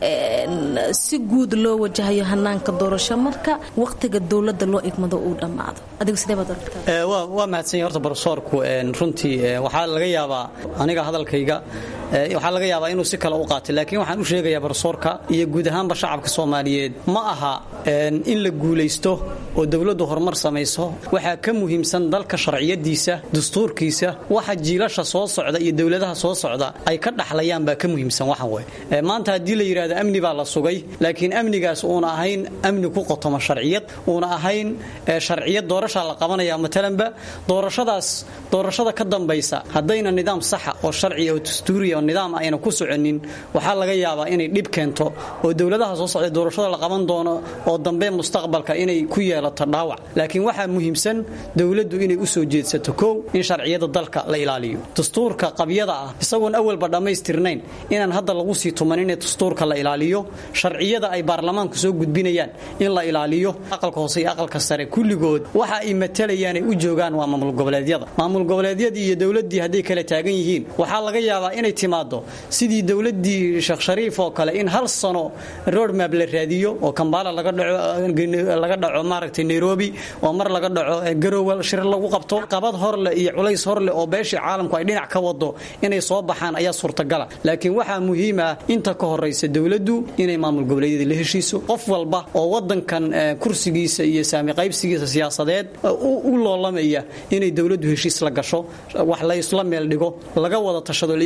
si guud loo wajahayo hanaanka doorasho marka wakhtiga dowladda loo igmado uu dhammaado adigu sidee baad aragtaa waa mahadsanya horta barsoorku runtii waxaa laga yaabaa aniga hadalkayga waxaa laga yaabaa inuu si kale u qaatay laakiin waxaan u sheegayaa barsoorka iyo guud ahaanba shacabka soomaaliyeed ma aha in la guulaysto oo dowladdu horumar samayso waxaa ka muhiimsan dalka sharciyadiisa dastuurkiisa waxa jiilasha soo socda iyo dowladaha soo socda ay ka dhaxlayaan baa ka muhiimsan waxan wey maanta haddii la yidhahdo amni baa la sugay laakiin amnigaas uuna ahayn amni ku qotoma sharciyad uuna ahayn sharciyad doorashaa la qabanaya matalanba doorashadaas doorashada ka dambaysa haddayna nidaam saxa oo sharciya oo dastuuriya oo nidaam ayna ku soconin waxaa laga yaabaa inay dhib keento oo dowladaha soo socda doorashada la qaban doono oo dambe mustaqbalka inay ku yeelato dhaawac laakiin waxaa muhiimsan dowladdu inay u soo jeedsato kow in sharciyada dalka la ilaaliyo dastuurka qabyada ah isagoon awalba dhammaystirnayn inaan hadda lagu sii tumanin in dastuurka la ilaaliyo sharciyada ay baarlamaanku soo gudbinayaan in la ilaaliyo aqalka hoose iyo aqalka sare kulligood waxa ay matalayaan ay u joogaan waa maamul goboleedyada maamul goboleedyadii iyo dowladdii hadday kala taagan yihiin waxaa laga yaabaa inay timaado sidii dowladdii sheekh shariif oo kale in hal sano roadmap la raadiyo oo kambaala laga dhaco laga dhaco maaragtay nairobi oo mar laga dhaco garowe shir lagu qabto qabad horle iyo culays horle oo beeshii caalamku ay dhinac ka wado inay soo baxaan ayaa suurtagala laakiin waxaa muhiim ah inta ka horaysa dowladdu inay maamul goboleedyada la heshiiso qof walba oo wadankan kursigiisa iyo saami qaybsigiisa siyaasadeed u loolamaya inay dowladdu heshiis la gasho wax la isla meel dhigo laga wada tashado la isaga yimaado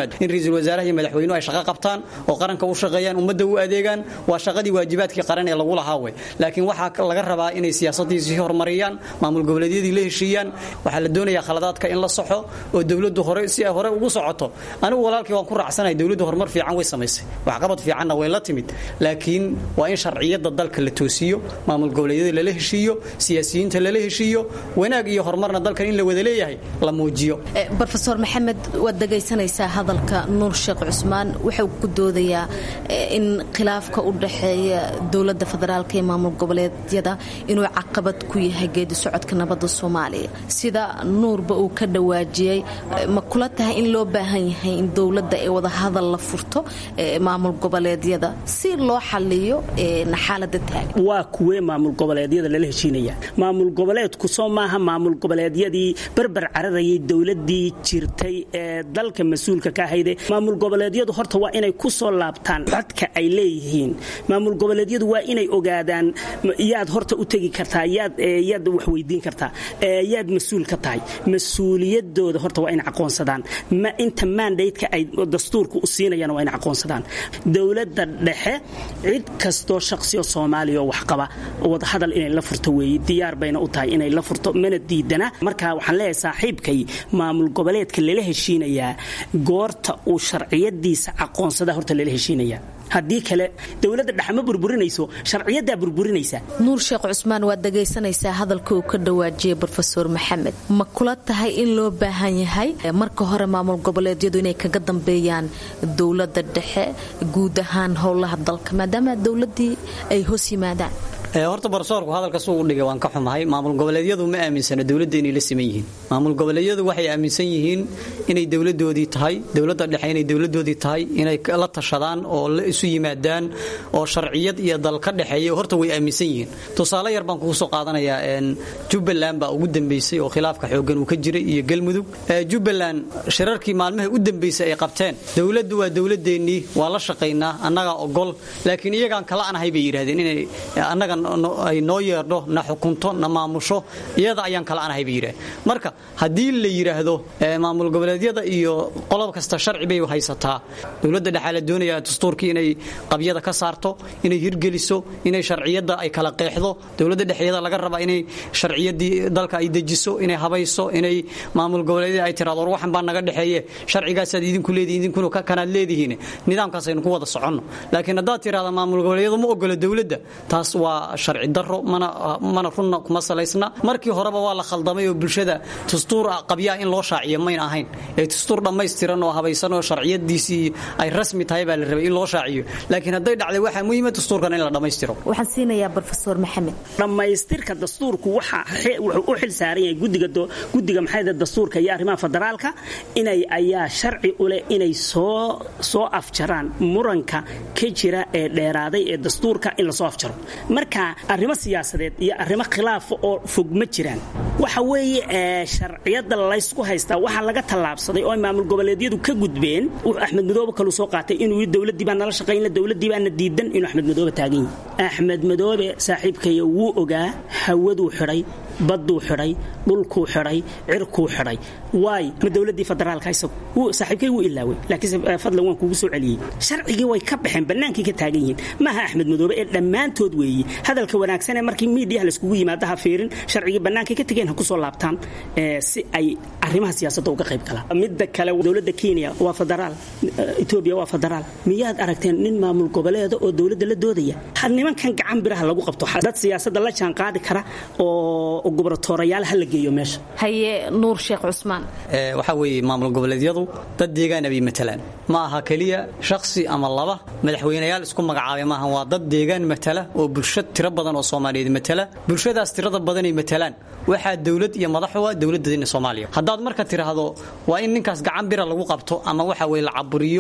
yimaado in ra-iisul wasaaraha iyo madaxweynuhu ay shaqo qabtaan oo qaranka u shaqeeyaan ummadda u adeegaan waa shaqadii waajibaadkii qaran ee lagu lahaa wey laakiin waxaa laga rabaa inay siyaasadiisii horumariyaan maamul goboleedyadii la heshiiyaan waxaa la doonayaa khaladaadka in la soxo oo dowladdu hore si ay hore ugu socoto anigu walaalkii waan ku raacsanahay dowladdu horumar fiican way samaysay waxqabad fiicanna way la timid laakiin waa in sharciyadda dalka la toosiyo maamul goboleedyada lala heshiiyo siyaasiyiinta lala heshiiyo wanaag iyo horumarna dalkan in la wada leeyahay la muujiyo rofeor maxamed waad dhegaysanaysaa hadalka nuur sheekh cusmaan wuxuu ku doodayaa in khilaafka u dhaxeeya dowladda federaalk ee maamul goboleedyada inuu caqabad ku yahay geedi socodka nabadda soomaaliya sida nuurba uu ka dhawaajiyey ma kula tahay in loo baahan yahay in dowladda ee wadahadal la furto maamul goboleedyada si loo xaliyo xaalada taagan waa kuwee maamul goboleedyada lala heshiinaya maamul goboleedku soo maaha maamul goboleedyadii berber cararayay dowladii jirtay ee dalka mas-uulka ka ahayde maamul goboleedyadu horta waa inay ku soo laabtaan codka ay leeyihiin maamul goboleedyadu waa inay ogaadaan yaad horta u tegi kartaa yaad yaad wax weydiin kartaa yaad mas-uul ka tahay mas-uuliyadooda horta waa inay aqoonsadaan ma inta mandateka ay dastuurka u siinayaan waa inay aqoonsadaan dowladda dhexe cid kastoo shaqsiyo soomaaliya oo waxqaba wadahadal inay la furto weeye diyaar bayna u tahay inay la furto mana diidana marka waxaan leeyahay saaxiibkay maamul goboleedka lala heshiinayaa goorta uu sharciyadiisa aqoonsada horta lala heshiinayaa haddii kale dowladda dhexe ma burburinayso sharciyadaa burburinaysa nuur sheekh cusmaan waad dhegaysanaysaa hadalka uu ka dhawaajiyey rofeor maxamed ma kula tahay in loo baahan yahay marka hore maamul goboleedyadu inay kaga dambeeyaan dowladda dhexe guud ahaan howlaha dalka maadaama dowladii ay hoos yimaadaan horta barsoorku hadalka suu u dhigay waan ka xumahay maamul goboleedyadu ma aaminsana dowladda inay la siman yihiin maamul goboleedyadu waxay aaminsan yihiin inay dowladoodii tahay dowladda dhexe inay dowladoodii tahay inay la tashadaan oo la isu yimaadaan oo sharciyad iyo dal ka dhexeeya horta way aaminsan yihiin tusaale yar baan kugu soo qaadanayaa jubbaland baa ugu dambeysay oo khilaafka xooggan uu ka jiray iyo galmudug jubbaland shirarkii maalmaha u dambeysay ay qabteen dowladdu waa dowladeennii waa la shaqaynaa annagaa ogol laakiin iyagaan kala anahay bay yidhahdeen inay annaga ay noo yeerdho na xukunto na maamusho iyada ayaan kala anahay bay yidhahdeen marka haddii la yidhaahdo maamul goboleedyada iyo qolob kasta sharci bay haysataa dowladda dhexaa la doonayaa dastuurkii inay qabyada ka saarto inay hirgeliso inay sharciyadda ay kala qeexdo dowladda dhexeeda laga rabaa inay sharciyadii dalka ay dejiso inay habayso inay maamul goboleedyada ay tiraado war waxan baa naga dhexeeye sharcigaasaad idinku leedihin idinkuna kanaad leedihiin nidaamkaas aynu ku wada soconno laakiin haddaad tirahda maamul goboleedyadu ma ogola dowladda taas waa sharci daro mana runna kuma salaysna markii horeba waa la khaldamay oo bulshada dastuur qabyaa in loo shaaciyo mayn ahayn ee dastuur dhammaystiran oo habaysan oo sharciyadiisii ay rasmi tahay baa la rabay in loo shaaciyo laakiin hadday dhacday waxaa muhiima dastuurkan in la dhammaystiro waxaan siinayaa rofeor maxamed dhammaystirka dastuurku wuxuu u xil saaran yahay gudiga maxayda dastuurka iyo arrimaha federaalka inay ayaa sharci u leh inay soo soo afjaraan muranka ka jira ee dheeraaday ee dastuurka in lasoo afjaro marka arrimo siyaasadeed iyo arrimo khilaafa oo fog ma jiraan waxa weeye sharciyada laysku haystaa waxaa laga tallaabsaday oo ay maamul goboleedyadu ka gudbeen wuxuu axmed madoobe kalu soo qaatay inuu dowladii baa nala shaqaynla dowladii baana diidan inuu axmed madoobe taagan yahay axmed madoobe saaxiibkaya wuu ogaa hawaduu xidhay badduu xidhay dhulkuu xidhay cirkuu xidhay waay ma dowladii federaalka isagu saaxiibkay wuu ilaaway laakiinse fadlan waan kugu soo celiyey sharcigii way ka baxeen bannaankii ka taagan yihiin maaha axmed madoobe ee dhammaantood weeye hadalka wanaagsan ee markii miidiyaha layskugu yimaado ha fiirin sharcigii bannaankay ka tegeen ha ku soo laabtaan si ay arrimaha siyaasadda uga qayb galaan midda kale dowladda kenya waa federaal etoobiya waa federaal miyaad aragteen nin maamul goboleeda oo dowladda la doodaya nimankan gacan biraha lagu qabto dad siyaasadda la jaan qaadi kara oo gobratoorayaal ha la geeyo meesha haye nuur sheekh cusmaan waxaa weeye maamul goboleedyadu dad deegaana bay matalaan ma aha keliya shakhsi ama laba madaxweynayaal isku magacaabay maaha waa dad deegaan matala oo bulsho tiro badan oo soomaaliyeed matala bulshadaas tirada badanay matalaan waxaa dowlad iyo madaxu dowladdeena soomaaliya haddaad marka tiraahdo waa in ninkaas gacan bira lagu qabto ama waxa weye la caburiyo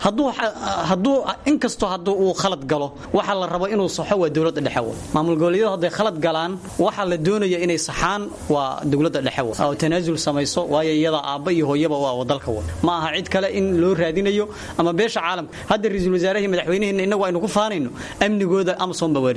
hadduu inkastoo hadduu uu khalad galo waxa la rabo inuu saxo waa dowladda dhexe wa maamul goboleedyadu hadday khalad galaan waxaa la doonaya inay saxaan waa dowladda dhexe wa oo tanaasul samayso waayo iyada aabba iyo hooyaba waa dalka wa ma aha cid kale in loo raadinayo ama beesha caalamka hadda ra-iisul wasaarahi madaxweyneheenna innagu aynu ku faanayno amnigooda amazon baa waardiyeysa wey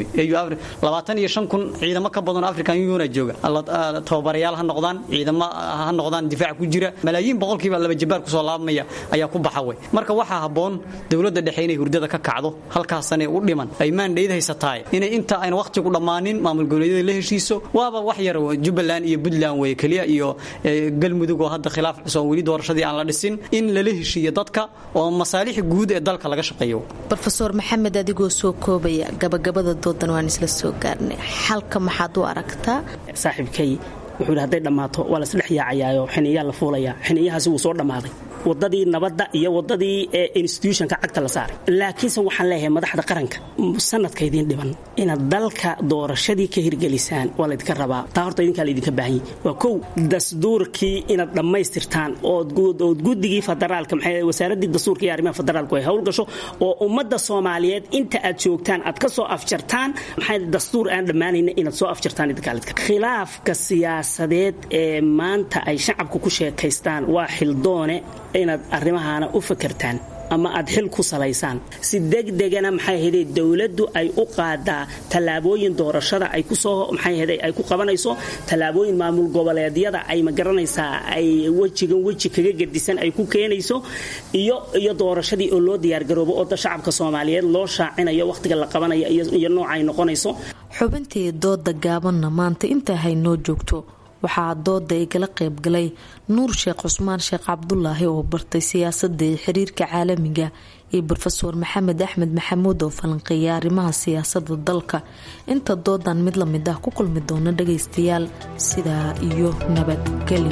labaatan iyo shan kun ciidamo ka badan african union jooga tababarayaal ha noqdaan ciidamo ha noqdaan difaac ku jira malaayiin boqolkiiba laba jabaar kusoo laabmaya ayaa ku baxa wey marka waxaa habboon dowladda dhexe inay hurdada ka kacdo halkaasane u dhiman ay maandhayd haysataay inay inta ayna wakhtigu dhammaanin maamul goboleedyada la heshiiso waaba wax yar jubbaland iyo puntland wey keliya iyo galmudug oo hadda khilaaf cusub weli doorashadii aan la dhisin in lala heshiiyo dadka oo masaalix guud ee dalka laga shaqeeyo rofeor maxamed adigoo soo koobaya gabagabada doodan waan isla soo gaarnay xalka maxaad u aragtaa saaxiibkay wuxuu yidhi hadday dhammaato waa lasdhex yaacayaayo xiniyaa la fuulayaa xiniyahaasi wuu soo dhammaaday wadadii nabadda iyo wadadii institutionka cagta la saaray laakiinse waxaan leeyahay madaxda qaranka sanadka idiin dhiban inaad dalka doorashadii ka hirgelisaan waa laydinka rabaa taa horta idinkaa laydinka baahanyay waa kow dastuurkii inaad dhammaystirtaan ood guddigii federaalka maxay wasaaradii dastuurka iyo arrimaha federaalku ay howl gasho oo ummadda soomaaliyeed inta aad joogtaan aad ka soo afjartaan maxay dastuur aan dhammaanayna inaad soo afjartaan idinkaa khilaafka siyaasadeed ee maanta ay shacabku ku sheekaystaan waa xildoone inaad arrimahaana u fakertaan ama aad xil ku salaysaan si degdegana maxay ahayde dowladdu ay u qaadaa tallaabooyin doorashada ay kusoo maxay ahayde ay ku qabanayso tallaabooyin maamul goboleedyada ay ma garanaysaa ay wejigan weji kaga gedisan ay ku keenayso iyo iyo doorashadii oo loo diyaargaroobo oo shacabka soomaaliyeed loo shaacinayo wakhtiga la qabanayo iyo nooca ay noqonayso xubintii dooda gaabanna maanta intaa haynoo joogto waxaa dooda igala qaybgalay nuur sheekh cusmaan sheekh cabdulaahi oo bartay siyaasadda iyo xiriirka caalamiga iyo rofeor maxamed axmed maxamuud oo falanqeeya arrimaha siyaasada dalka inta doodan mid lamid ah ku kulmi doona dhagaystayaal sidaa iyo nabadgeli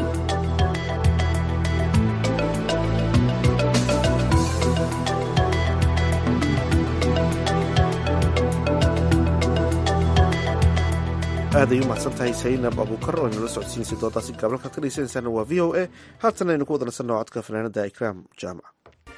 aaday u mahadsan tahay saynab abuukar oo inala socodsiinaysa doodaasi gaabalkaad ka dhegeysanaysaana waa v o a haatan aynu ku wadanasanno codka fanaanada ikraam jaamac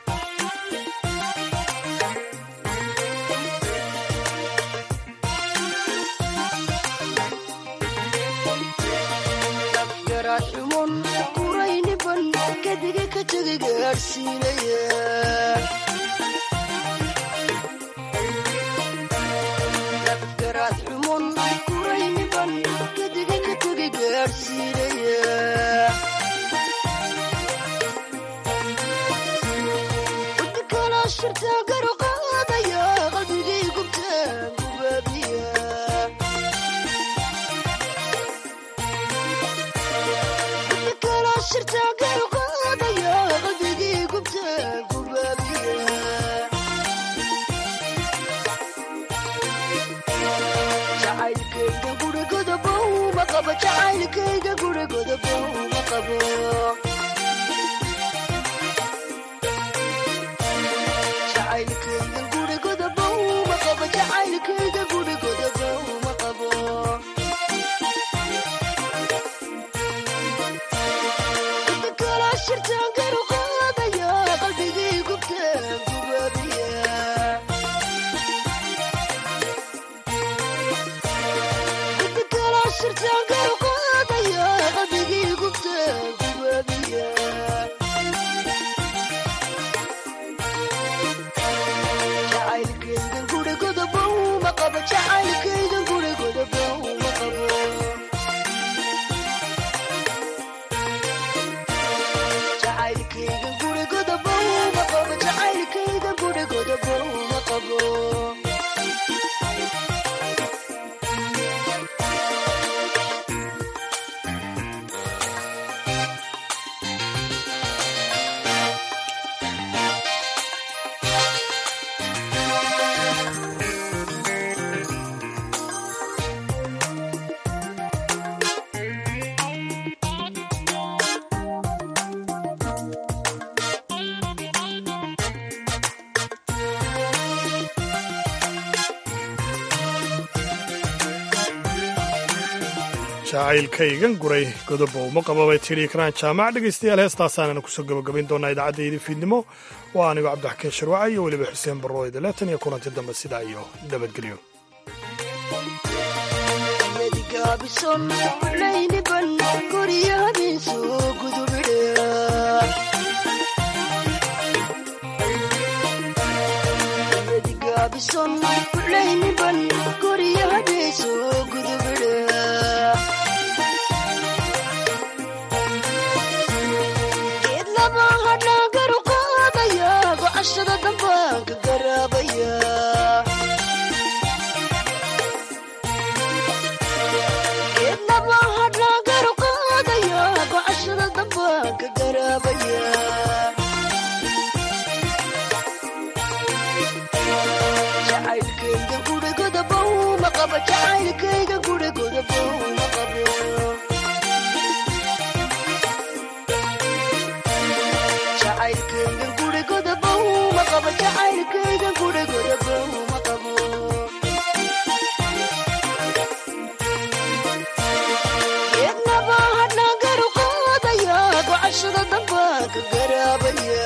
jacaylkaygan guray godobo uma qababay tidhi ikraan jaamac dhegaystayaal heestaasaanana kusoo gabagabayn doonaa idaacaddaydii fiidnimo waa anigo cabdixakiin sharwaca iyo weliba xuseen barrooyde leetan iyo kulanti dambe sidaa iyo nabadgelyo guryaha soo gudubidha geed laba hadhaan garu qaadaya gocashada dambaan ka garaabaya geed laba hadhaan garu qaadaya gocashada dambaan ka garaabaya jacaylkayga gurigoda bow ma qabo jacaylkayga gurigoda bow ma qabo jacaylkayga gurigoda bow ma qabo jacaylkayga gurigoda bow ma qabo geednaba hadhaan garu qaadaya gocashada dambaan ka garaabaya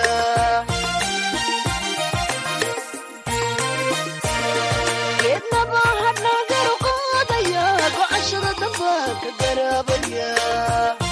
geednaba hadhaan garu qaadaya gocashada dambaan ka garaabaya